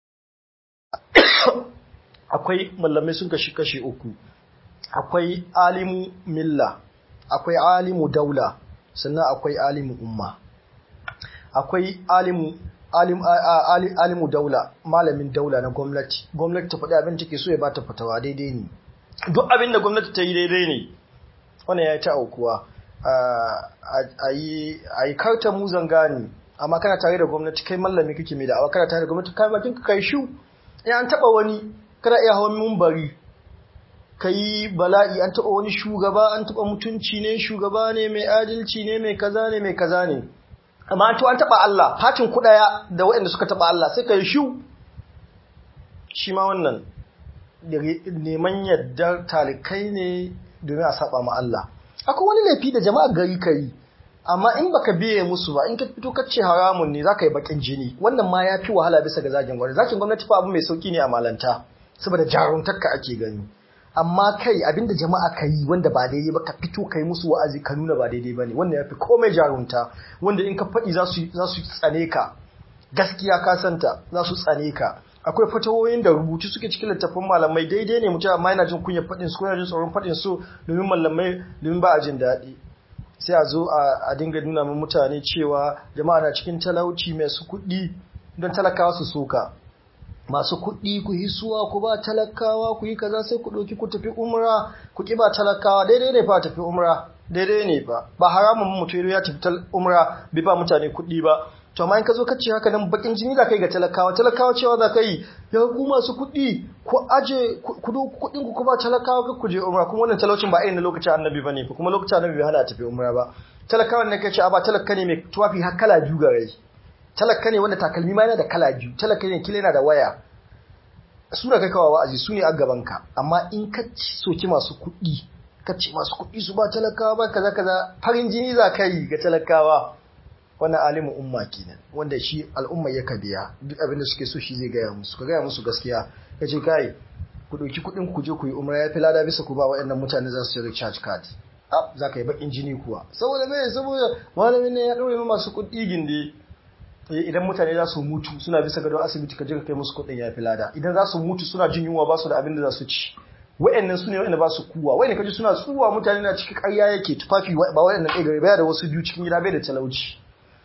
akwai mallamai sun kashi kashi uku akwai alimu milla akwai alimu daula sannan akwai alimu umma akwai alimu alim, alimu daula malamin daula na gwamnati gwamnati ta faɗi abin take so ya bata fatawa daidai ne duk abin da gwamnati ta yi daidai ne wannan ya yi ta aukuwa a yi karta muzan gani amma kana tare da gwamnati kai mallami kake mai da'awa kana tare da gwamnati kai bakin ka kai shu in an taba wani kana iya hawan mumbari kai bala'i an taba wani shugaba an taba mutunci ne shugaba ne mai adalci ne mai kaza ne mai kaza ne amma to an taba Allah fatin ku daya da waɗanda suka taba Allah sai kai shu shi ma wannan neman yardar talikai ne domin a saba ma Allah akwai wani laifi da jama'a gari kai amma in baka biye musu ba in ka fito ka ce haramun ne zaka yi bakin jini wannan ma ya fi wahala bisa ga zagin gwamnati zagin gwamnati fa abu mai sauki ne a malanta saboda jaruntarka ake gani amma kai abinda jama'a ka yi wanda ba daidai ba ka fito ka yi musu wa'azi ka nuna ba daidai ba ne wanda ya fi komai jarunta wanda in ka faɗi za su tsane ka gaskiya ka santa za su tsane ka akwai fatawoyin da rubutu suke cikin littattafan malamai daidai ne mutum amma yana jin kunyar faɗin su ko yana jin tsoron faɗin su domin malamai domin ba a jin daɗi sai a zo a dinga nuna min mutane cewa jama'a na cikin talauci mai su kuɗi don talakawa su soka masu kuɗi ku hisuwa ku ba talakawa ku yi kaza sai ku ɗauki ku tafi umra ku ƙi ba talakawa daidai ne fa tafi umra daidai ne ba ba haramun mutum ya tafi umra bai ba mutane kuɗi ba to amma in ka zo ka ce haka nan bakin jini za ka yi ga talakawa talakawa cewa za ka yi ya ku masu kuɗi ku aje ku do kuɗin ku kuma talakawa ka ku je umra kuma wannan talaucin ba irin na lokacin annabi bane fa kuma lokacin annabi bai hana tafi umra ba talakawa ne kace a ba talaka ne mai tuwafi har kala biyu ga rai talaka ne wanda takalmi ma yana da kala biyu talaka ne kila yana da waya su da kai kawa wa'azi su ne a gaban ka amma in ka soki masu kuɗi ka ce masu kuɗi su ba talakawa ba kaza kaza farin jini za ka yi ga talakawa wannan alimin umma kenan wanda shi al'umma ya biya duk abin da suke so shi zai gaya musu ka gaya musu gaskiya ka ce kai ku ɗauki kuɗin ku je ku yi umra ya fi lada bisa ku ba waɗannan mutane za su ci recharge card ab za ka yi baƙin jini kuwa saboda me saboda malamin ne ya ɗaure masu kuɗi gindi idan mutane za su mutu suna bisa gadon asibiti ka je ka kai musu kuɗin ya fi lada idan za su mutu suna jin yunwa ba su da abin da za su ci wa'annan su ne wa'anda ba su kuwa wa'anda kaji suna tsuwa mutane na cikin ƙarya yake tufafi ba wa'annan ɗaya gari baya da wasu biyu cikin gida bai da talauci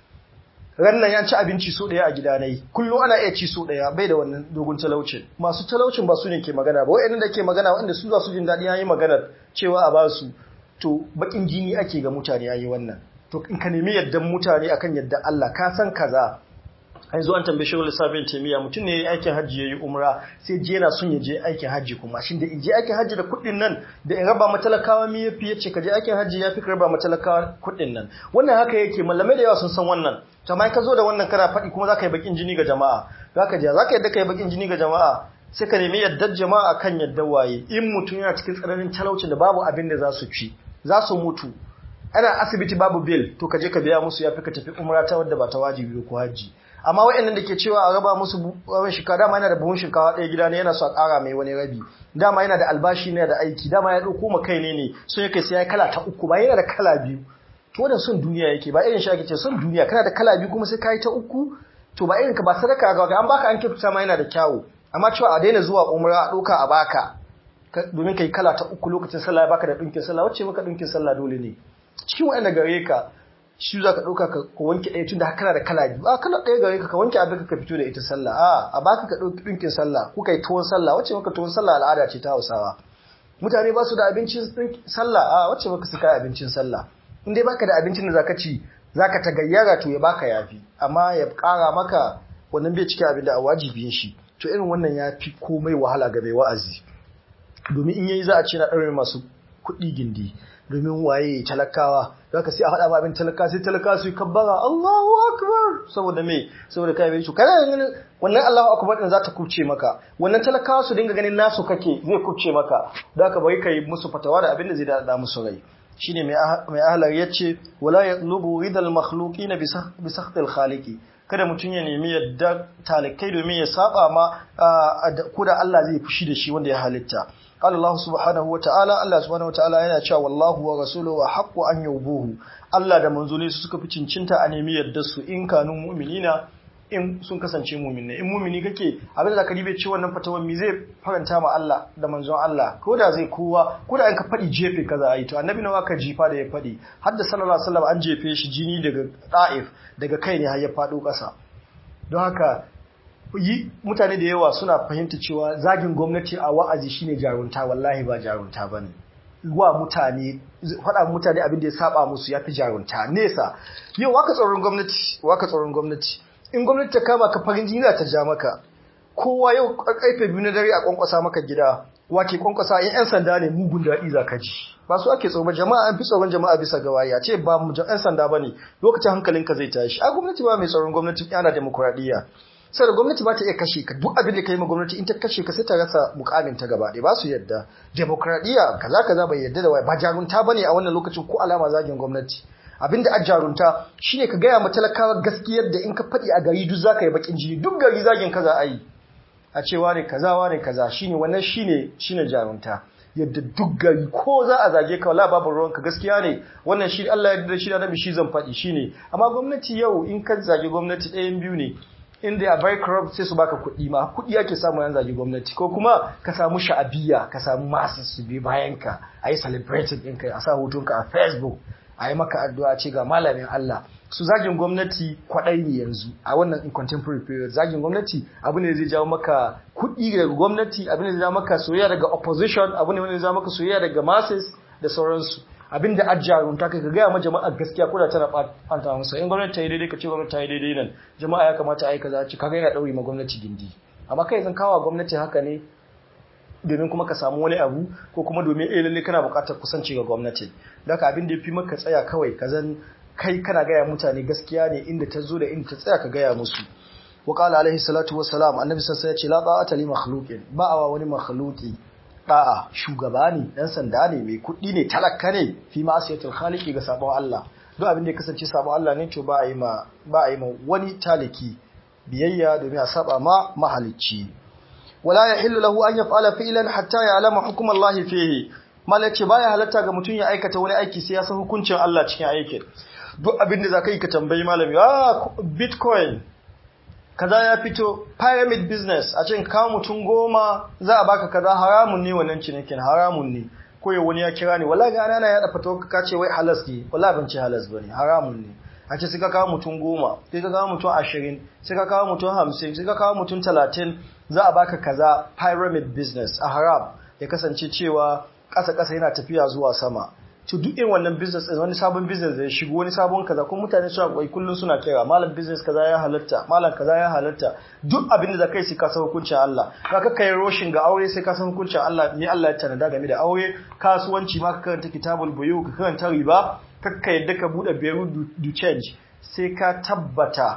rannan ya ci abinci so daya a gida nayi kullum ana iya ci so daya bai da wannan dogon talaucin masu talaucin ba su ne ke magana ba wayannan da ke magana wanda su za su jin daɗi yayi magana cewa a ba su to bakin jini ake ga mutane yayi wannan to in ka nemi yaddan mutane akan yadda Allah ka san kaza an zo an tambaye shagul sabin taimiya mutum ne aikin hajji yayi umra sai je yana son ya je aikin hajji kuma shin da in je aikin hajji da kuɗin nan da in raba matalakawa mi yafi yace ka je aikin hajji yafi ka raba matalakawa kuɗin nan wannan haka yake malamai da yawa sun san wannan to amma ka zo da wannan kana faɗi kuma zaka yi bakin jini ga jama'a zaka je zaka yadda kai bakin jini ga jama'a sai ka nemi yaddar jama'a kan yadda waye in mutum yana cikin tsananin talaucin da babu abin da za su ci za su mutu ana asibiti babu bill to ka je ka biya musu yafi ka tafi umra ta wadda ba ta wajibi ko haji amma waɗannan da ke cewa a raba musu rabin shinkawa dama yana da buhun shinkawa ɗaya gida ne yana so a ƙara mai wani rabi dama yana da albashi ne da aiki dama ya ɗauko ma kai ne ne sun yake sai ya kala ta uku ba yana da kala biyu to wannan son duniya yake ba irin shi ake ce son duniya kana da kala biyu kuma sai ka yi ta uku to ba irin ka ba sadaka ga an baka an kyautata ma yana da kyawu amma cewa a daina zuwa umra a ɗauka a baka domin kai kala ta uku lokacin sallah ya baka da ɗinkin sallah wacce maka ɗinkin sallah dole ne cikin waɗanda gare ka shi za ka ɗauka ka wanke ɗaya tun da kana da kala biyu a kala ɗaya gare ka ka wanke abin ka fito da ita sallah a a baka ka ɗauki ɗinkin sallah ko kai tuwon sallah wacce maka tuwon sallah al'ada ce ta hausawa mutane ba su da abincin sallah a wacce maka su kai abincin sallah in dai baka da abincin da zaka ci zaka ta gayyara to ya baka yafi amma ya ƙara maka wannan bai cikin abin da a wajibin shi to irin wannan ya fi komai wahala ga mai wa'azi domin in yayi za a ce na ɗaure masu kuɗi gindi domin waye talakawa zaka sai a faɗa ma abin talaka sai talaka su yi kabbara Allahu akbar saboda me saboda kai bai kana ganin wannan Allahu akbar din za ta kubce maka wannan talakawa su dinga ganin nasu kake zai kubce maka da ka bai kai musu fatawa da abin da zai da musu rai shine mai mai ahlar yace wala yatlubu ridal makhluqin bi sakhtil khaliqi kada mutum ya nemi yadda talikai domin ya saba ma ko da Allah zai fushi da shi wanda ya halitta قال الله سبحانه وتعالى الله سبحانه وتعالى yana cewa wallahu wa rasuluhu haqqu an yubuhu Allah da manzoni su suka fi cincinta a nemi yadda su in kanun mu'minina in sun kasance mu'minai in mu'mini kake abin da ka ribe ce wannan fatawan mi zai faranta ma Allah da manzon Allah ko da zai kowa ko da an ka fadi jefe kaza ayi to annabi nawa ka jifa da ya fadi har da sallallahu alaihi wasallam an jefe shi jini daga Taif daga kai ne har ya fado kasa don haka yi mutane da yawa suna fahimta cewa zagin gwamnati a wa'azi shine jarunta wallahi ba jarunta bane wa mutane faɗa mutane abin da ya saba musu yafi jarunta nesa yau waka tsoron gwamnati waka tsoron gwamnati in gwamnati ta kama ka farin jini ta ja maka kowa yau karfe biyu na dare a kwankwasa maka gida wake kwankwasa in yan sanda ne mugun daɗi za ka ji ba su ake tsoron jama'a an fi tsoron jama'a bisa ga wariya ce ba mu yan sanda bane lokacin hankalinka zai tashi a gwamnati ba mai tsoron gwamnati yana demokuraɗiyya sai da gwamnati ba ta iya kashe ka duk abin da ka yi ma gwamnati in ta kashe ka sai ta rasa mukamin ta gaba ɗaya ba su yadda demokradiyya kaza kaza bai yadda da wai ba jarunta bane a wannan lokacin ko alama zagin gwamnati abinda a jarunta shine ka gaya ma talakawa gaskiyar da in ka faɗi a gari duk zaka yi bakin jini duk gari zagin kaza a yi a ce wane kaza wane kaza shine wannan shine shine jarunta yadda duk gari ko za a zage ka wala babu ruwanka gaskiya ne wannan shi Allah ya yarda shi da nabi shi zan faɗi shine amma gwamnati yau in ka zage gwamnati ɗayan biyu ne in they are very corrupt sai su baka kuɗi ma kuɗi ake samu yan zagi gwamnati ko kuma ka samu sha'abiya ka samu masu su bi bayan ka a yi celebrating ɗinka a sa hotonka a facebook a yi maka addu'a ce ga malamin Allah su zagin gwamnati kwaɗai ne yanzu a wannan in contemporary period zagin gwamnati abu ne zai jawo maka kuɗi daga gwamnati abu ne zai jawo maka soyayya daga opposition abu ne zai jawo maka soyayya daga masses da sauransu abin da ajiyarun ta kai ka gaya ma jama'a gaskiya ko da tana ɓata musu in gwamnati ta yi daidai ka ce gwamnati ta yi daidai nan jama'a ya kamata a yi kaza ci kaga yana ɗauri ma gwamnati gindi amma kai zan kawo gwamnati haka ne domin kuma ka samu wani abu ko kuma domin eh lalle kana buƙatar kusanci ga gwamnati da ka abin da yafi maka tsaya kawai ka zan kai kana gaya mutane gaskiya ne inda ta zo da inda ta tsaya ka gaya musu wa qala alaihi salatu wassalam annabi sallallahu alaihi wasallam ya ce la ta'ata li makhluqin ba awa wani makhluqi da'a shugaba ne dan sanda ne mai kuɗi ne talaka ne fi ma'asiyatul khaliqi ga sabon Allah duk abin da ya kasance sabon Allah ne to ba a yi ma ba a yi ma wani taliki biyayya domin a saba ma mahalicci wala yahillu lahu an yaf'ala fi'lan hatta ya'lama hukm Allah fihi malace baya halatta ga mutum ya aikata wani aiki sai ya san hukuncin Allah cikin aikin duk abin da zaka yi ka tambayi malami ah bitcoin kaza ya fito pyramid business a cikin kawo mutum goma za a baka kaza haramun ne wannan cinikin haramun ne ko ya wani ya kira ni wallahi ga ana ya da fatawa ka ce wai halas ne wallahi ban ce halas bane haramun ne a ce suka kawo mutum goma sai ka kawo mutum ashirin sai ka kawo mutum hamsin sai ka kawo mutum talatin za a baka kaza pyramid business a haram ya kasance cewa ƙasa-ƙasa yana tafiya zuwa sama to duk irin wannan business din wani sabon business da ya shigo wani sabon kaza kuma mutane suna kwai kullun suna kira malam business kaza ya halatta malam kaza ya halatta duk abin da kai sai ka san hukuncin Allah ka ka kai roshin ga aure sai ka san hukuncin Allah ni Allah ya tanada game da aure kasuwanci ma ka karanta kitabul buyu ka karanta riba ka ka yadda ka bude bureau du change sai ka tabbata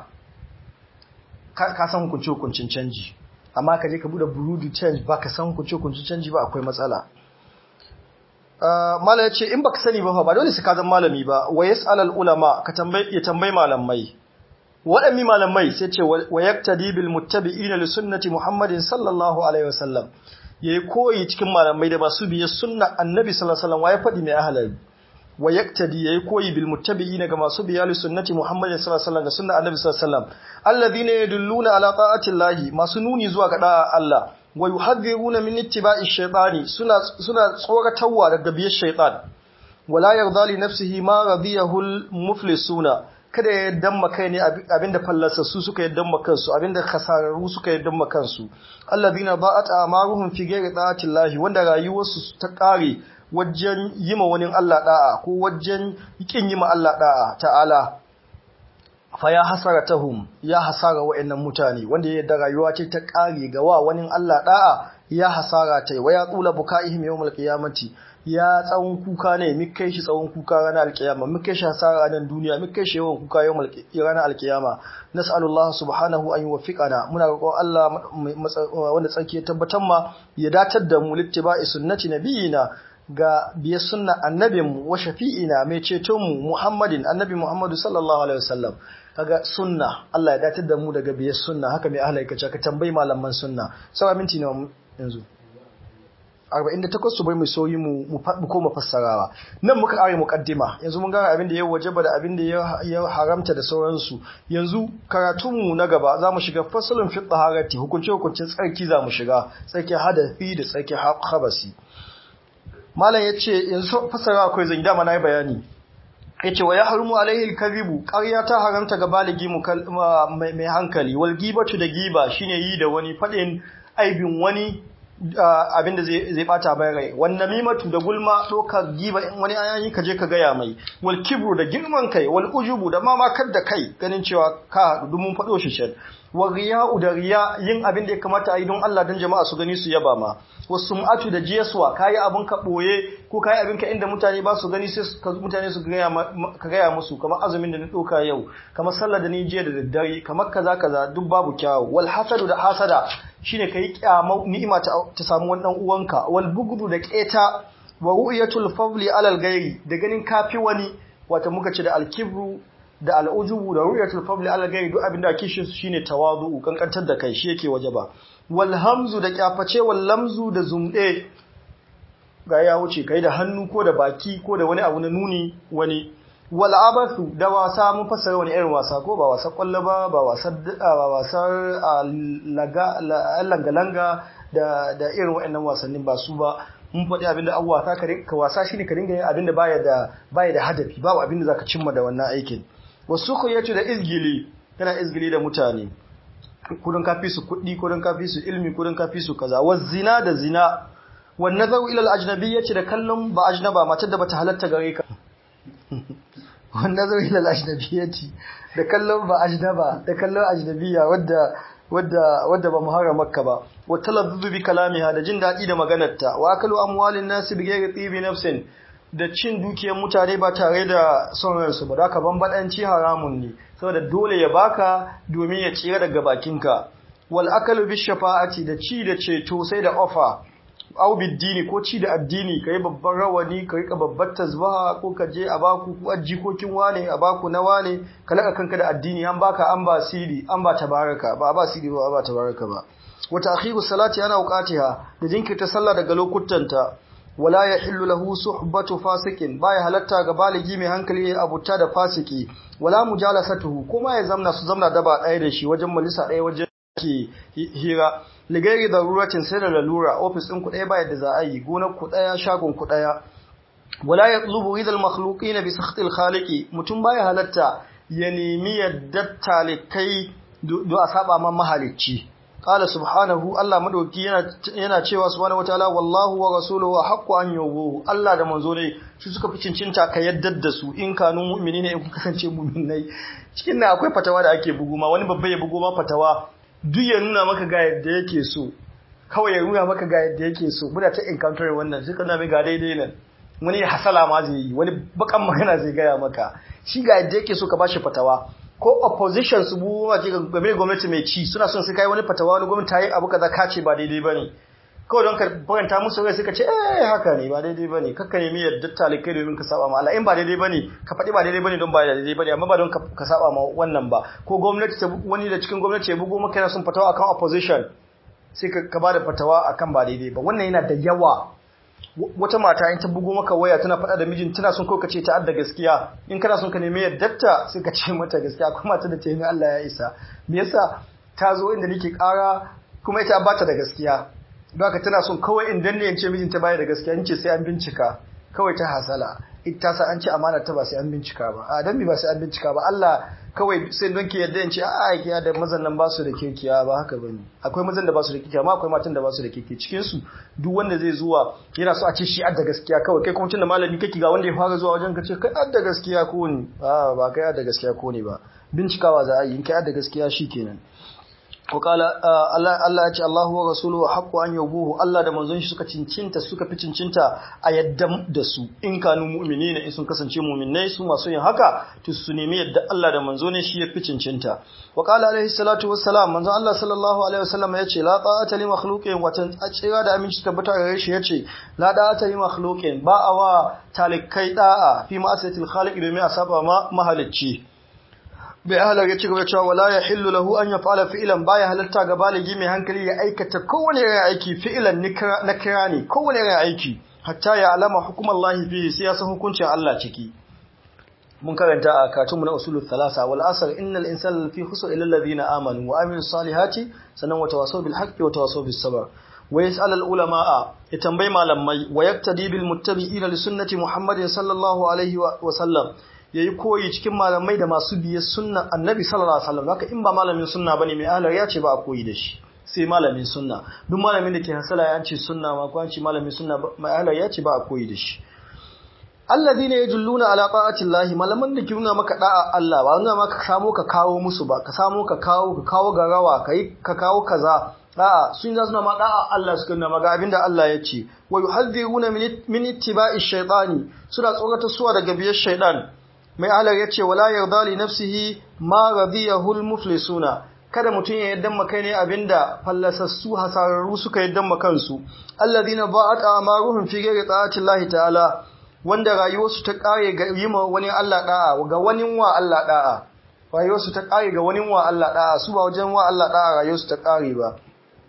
ka san hukuncin hukuncin canji amma ka je ka bude bureau du change ba ka san hukuncin hukuncin canji ba akwai matsala mala ya ce in baka sani ba ba dole su ka zan malami ba wa yas'al ulama ka tambayi ya tambayi malamai waɗanne malamai sai ce wa yaktadi bil muttabi'ina li sunnati muhammadin sallallahu alaihi wasallam yayi koyi cikin malamai da masu biye sunna annabi sallallahu alaihi wasallam wa ya faɗi mai ahlal wa yaktadi yayi koyi bil muttabi'ina ga masu biya li sunnati muhammadin sallallahu alaihi wasallam ga sunna annabi sallallahu alaihi wasallam alladhina yadulluna ala ta'ati llahi masu nuni zuwa ga da'a Allah wa yuhadhiruna min ittiba'i shaytani suna suna tsoratarwa daga biyar shaytan wala yarda li nafsihi ma radiyahu al-muflisuna kada ya damma kai ne abinda fallasa su suka yaddan kansu abinda khasararru suka yaddan kansu alladhina ba'at amaruhum fi ghairi ta'ati llahi wanda rayuwarsu ta kare wajen yima wani Allah da'a ko wajen kin yima Allah da'a ta'ala fa ya hasaratahum ya hasara wa'annan mutane wanda ya da rayuwa ce ta kare ga wa wani Allah da'a ya hasara tai wa ya tsula bukaihim yawmal qiyamati ya tsawon kuka ne mu kai shi tsawon kuka ranar alkiyama mu kai shi hasara ranar duniya mu kai shi yawan kuka yawmal ranar alkiyama nas'alullahu subhanahu an yuwaffiqana muna roƙon Allah wanda tsarki ya tabbatar ma ya datar da mu littiba'i sunnati nabiyina ga biyar sunna annabinmu wa shafi'ina mai cetonmu Muhammadin annabi Muhammadu sallallahu alaihi wasallam kaga sunna Allah ya datar da mu daga biyar sunna haka mai ahlai kace ka tambayi malaman sunna sawa minti ne yanzu 48 su bai mu soyi mu mu koma fassarawa nan muka kare muqaddima yanzu mun ga abin da ya wajaba da abin da ya haramta da sauransu yanzu karatunmu na gaba zamu shiga fasalin fi taharati hukunce hukuncin tsarki zamu shiga tsarki hadafi da tsarki habasi malam ya ce yanzu fasara akwai zan dama na yi bayani ya ce wa ya harmu alaihi karibu ƙarya ta haramta ga baligi mai hankali wal gibatu da giba shine yi da wani faɗin aibin wani abinda zai bata bai rai wan namimatu da gulma doka giba in wani ayayi ka je ka gaya mai wal kibru da girman kai wal ujubu da mamakar da kai ganin cewa ka dumun faɗo shi shan wa riya'u da riya yin abin da ya kamata a yi don Allah don jama'a su gani su yaba ma wasu sum'atu da jiyaswa kayi abin ka boye ko kayi abin ka inda mutane ba su gani sai mutane su ka gaya musu kamar azumin da na ɗauka yau kamar sallar da ni jiya da daddare kamar kaza kaza duk babu kyawu wal hasadu da hasada shine kai kyama ni'ima ta samu wani dan uwanka wal bugdu da keta wa ru'yatul fadli alal gairi da ganin kafi wani wata muka ce da alkibru da al'ujubu da ru'yatul fadli ala gairi duk abinda ake shi shine tawazu kankantar da kai shi yake wajaba wal hamzu da kyaface wal lamzu da zumde ga ya wuce kai da hannu ko da baki ko da wani abu na nuni wani wal abathu da wasa mun fassara wani irin wasa ko ba wasa kwallo ba ba wasa ba wasar laga langa da da irin waɗannan wasannin ba su ba mun faɗi abinda an wasa ka wasa shine ka dinga yin abinda baya da baya da hadafi babu abinda zaka cimma da wannan aikin wasu ku yace da izgili kana izgili da mutane kudin kafi su kuɗi kudin kafi su ilmi kudin kafi su kaza wa zina da zina wa nazaru ila al-ajnabi yace da kallon ba ajnaba matar da bata halatta gare ka wa nazaru ila al-ajnabi yace da kallon ba ajnaba da kallon ajnabiya wadda wadda wadda ba muharramarka ba wa talazzuzu bi kalamiha da jin dadi da maganarta wa akalu amwalin nasi bi ghairi tibi nafsin da cin dukiyar mutane ba tare da son ransu ba da ka bambadanci haramun ne saboda dole ya baka domin ya tsira daga bakinka wal akalu bi shafa'ati da ci da ceto sai da offer au biddini ko ci da addini kai babban rawani ka rika babbar tasbaha ko ka je a baku ko ajikokin wane a baku na wane ka laka kanka da addini an baka an ba siri an ba tabaraka ba ba siri ba ba tabaraka ba wa ta'khiru salati ana uqatiha da jinkirta sallah daga lokutanta wala yahillu lahu suhbatu fasikin baya halatta ga baligi mai hankali abuta da fasiki wala mujalasatuhu kuma ya zamna su zamna daba ɗaya da shi wajen malisa ɗaya wajen ke hira ligari da ruratin sai da lalura ofis ɗin ku ɗaya ba yadda za a yi gonar ku ɗaya shagon ku ɗaya wala ya tsubu ridal makhluqi na bisa khtil khaliqi mutum baya halatta ya nemi yadda talikai do a saba man mahalicci qala subhanahu Allah madauki yana yana cewa subhanahu wataala wallahu wa rasuluhu haqqu an yubu Allah da manzo ne su suka fi cincinta ka yaddar da su in kanu mu'minina in kun kasance mu'minai cikin nan akwai fatawa da ake bugu ma wani babba ya bugu ma fatawa duk ya nuna maka ga yadda yake so kawai ya nuna maka ga yadda yake so muna ta encounter wannan shi kana mai ga daidai nan wani hasala ma zai yi wani bakan magana zai gaya maka shi ga yadda yake so ka bashi fatawa ko opposition su bu ma game da gwamnati mai ci suna son su kai wani fatawa wani gwamnati ta yi abu kaza ka ce ba daidai bane kawai don ka faranta musu rai suka ce eh haka ne ba daidai bane kakka nemi yadda talikai domin ka saba ma Allah in ba daidai bane ka faɗi ba daidai bane don ba daidai bane amma ba don ka saba ma wannan ba ko gwamnati ta wani da cikin gwamnati ya bugo maka yana son fatawa akan opposition sai ka ba da fatawa akan ba daidai ba wannan yana da yawa wata mata in ta bugo maka waya tana faɗa da mijin tana son ko ka ce ta adda gaskiya in kana son ka nemi yaddarta sai ka ce mata gaskiya kuma mata da ta yi Allah ya isa me yasa ta zo inda nake ƙara kuma ita ba ta da gaskiya Baka tana son kawai in danne yance mijinta baya da gaskiya ce sai an bincika kawai ta hasala ita sa an ce amana ta ba sai an bincika ba a dan ba sai an bincika ba Allah kawai sai don ki yadda yance a kiya da mazan nan ba su da kirkiya ba haka bane akwai mazan da ba su da kirkiya amma akwai matan da ba su da kirki cikin su duk wanda zai zuwa yana so a ce shi adda gaskiya kawai kai kuma tunda malami kake ga wanda ya fara zuwa wajen ka ce kai adda gaskiya ko ne a ba kai adda gaskiya ko ne ba bincikawa za a yi in kai adda gaskiya shikenan وقال Allah ya ce Allahu wa rasuluhu haqqu an yubuhu Allah da manzon shi suka cincinta suka fi cincinta a yadda da su in kanu mu'minina in sun kasance mu'minai su masu yin haka to su nemi yadda Allah da manzo ne shi ya fi cincinta wa qala alaihi salatu wassalam manzon Allah sallallahu alaihi wasallam ya ce la ta'ata li makhluqin wa tsira da aminci tabbata gare shi yace la ta'ata li makhluqin ba awa talikai da'a fi ma'asiyatil khaliq domin a saba ma mahalicci bai halar ya ci gaba cewa wala ya hillu lahu an ya fa'ala fi'ilan baya halarta ga baligi mai hankali ya aikata kowane irin aiki fi'ilan na kira ne kowane irin aiki hatta ya alama hukumar lahi fiye sai ya san hukuncin Allah ciki mun karanta a katunmu na usulul thalasa wal asr innal insana fi khusr illa alladhina amanu wa amilus salihati sanan wa tawasaw bil haqqi wa tawasaw bis sabr wa yas'al al ulama ya tambayi malamai wa yaktadi bil muttabi'ina li sunnati muhammadin sallallahu alaihi wa sallam yayi koyi cikin malamai da masu biye sunnan annabi sallallahu alaihi wasallam haka in ba malamin sunna bane mai ahlar ya ce ba a koyi da shi sai malamin sunna duk malamin da ke hasala ya ce sunna ma ko an ce malamin sunna mai ahlar ya ce ba a koyi da shi alladhina yadulluna ala ta'ati llahi malaman da ke nuna maka da'a Allah ba nuna maka samo ka kawo musu ba ka samo ka kawo ka kawo garawa kai ka kawo kaza a'a sun za suna ma da'a Allah suka nuna maga abinda Allah ya ce wa yuhadhiruna min ittiba'i shaytani suna tsorata suwa daga biyar shaytan mai alar ya ce wala yarda li nafsihi ma radiyahu al-muflisuna kada mutum ya yaddan makai ne abinda fallasassu hasararru suka yaddan makansu alladhina ba'at amaruhum fi ghairi ta'ati Allah ta'ala wanda rayuwarsu ta kare ga yima wani Allah da'a ga wani wa Allah da'a rayuwarsu ta kare ga wani wa Allah da'a su ba wajen wa Allah da'a rayuwarsu ta kare ba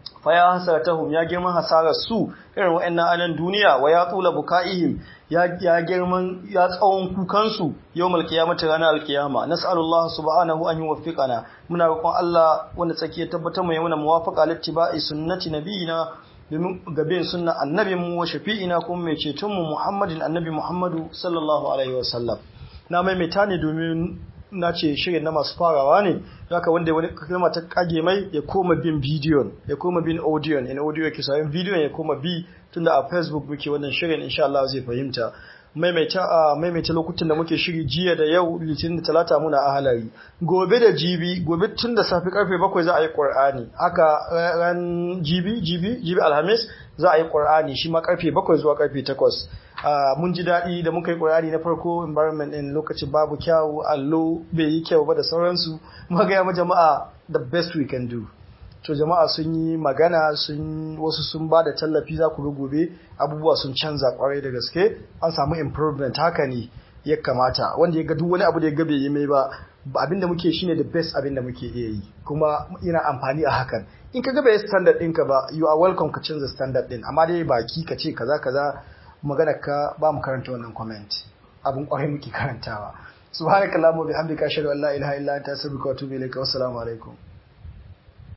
fa ya hasaratahum ya girman hasarar su irin wa'annan anan duniya wa ya tula bukaihim ya ya girman ya tsawon kukan su yawmal qiyamati ranar alqiyama nas'alullah subhanahu an yuwaffiqana muna roƙon Allah wanda tsaki ya tabbatar mu yana muwafaqa littiba'i sunnati nabiyina domin gaben sunna annabin mu wa shafi'ina kuma mai ceton mu Muhammadin annabi Muhammadu sallallahu alaihi wasallam na maimaita ne domin na ce shirin na masu farawa ne haka wanda wani kalma ta kage mai ya koma bin bidiyon ya koma bin audiyon in audio ke sayan bidiyon ya koma bi tunda a facebook muke wannan shirin insha Allah zai fahimta maimaita a maimaita lokutan da muke shiri jiya da yau litinin da talata muna a halari gobe da jibi gobe tun da safi karfe bakwai za a yi qur'ani haka ran jibi jibi jibi alhamis za a yi qur'ani shi ma karfe bakwai zuwa karfe takwas mun ji daɗi da muka yi ƙurari na farko environment ɗin lokacin babu kyawu allo bai yi kyau ba da sauransu muka gaya ma jama'a the best we can do to jama'a sun yi magana sun wasu sun ba da tallafi za ku gobe abubuwa sun canza kwarai da gaske an samu improvement haka ne ya kamata wanda ya ga duk wani abu da ya ga bai yi mai ba abin da muke shine the best abin da muke iya yi kuma ina amfani a hakan in ka ga bai standard ɗinka ba you are welcome ka canza standard ɗin amma dai baki ka ce kaza kaza maganar ka ba mu karanta wannan comment abin kwarai muke karantawa subhanakallahumma bihamdika ashhadu an la ilaha illa anta astaghfiruka wa atubu ilaik wa assalamu alaikum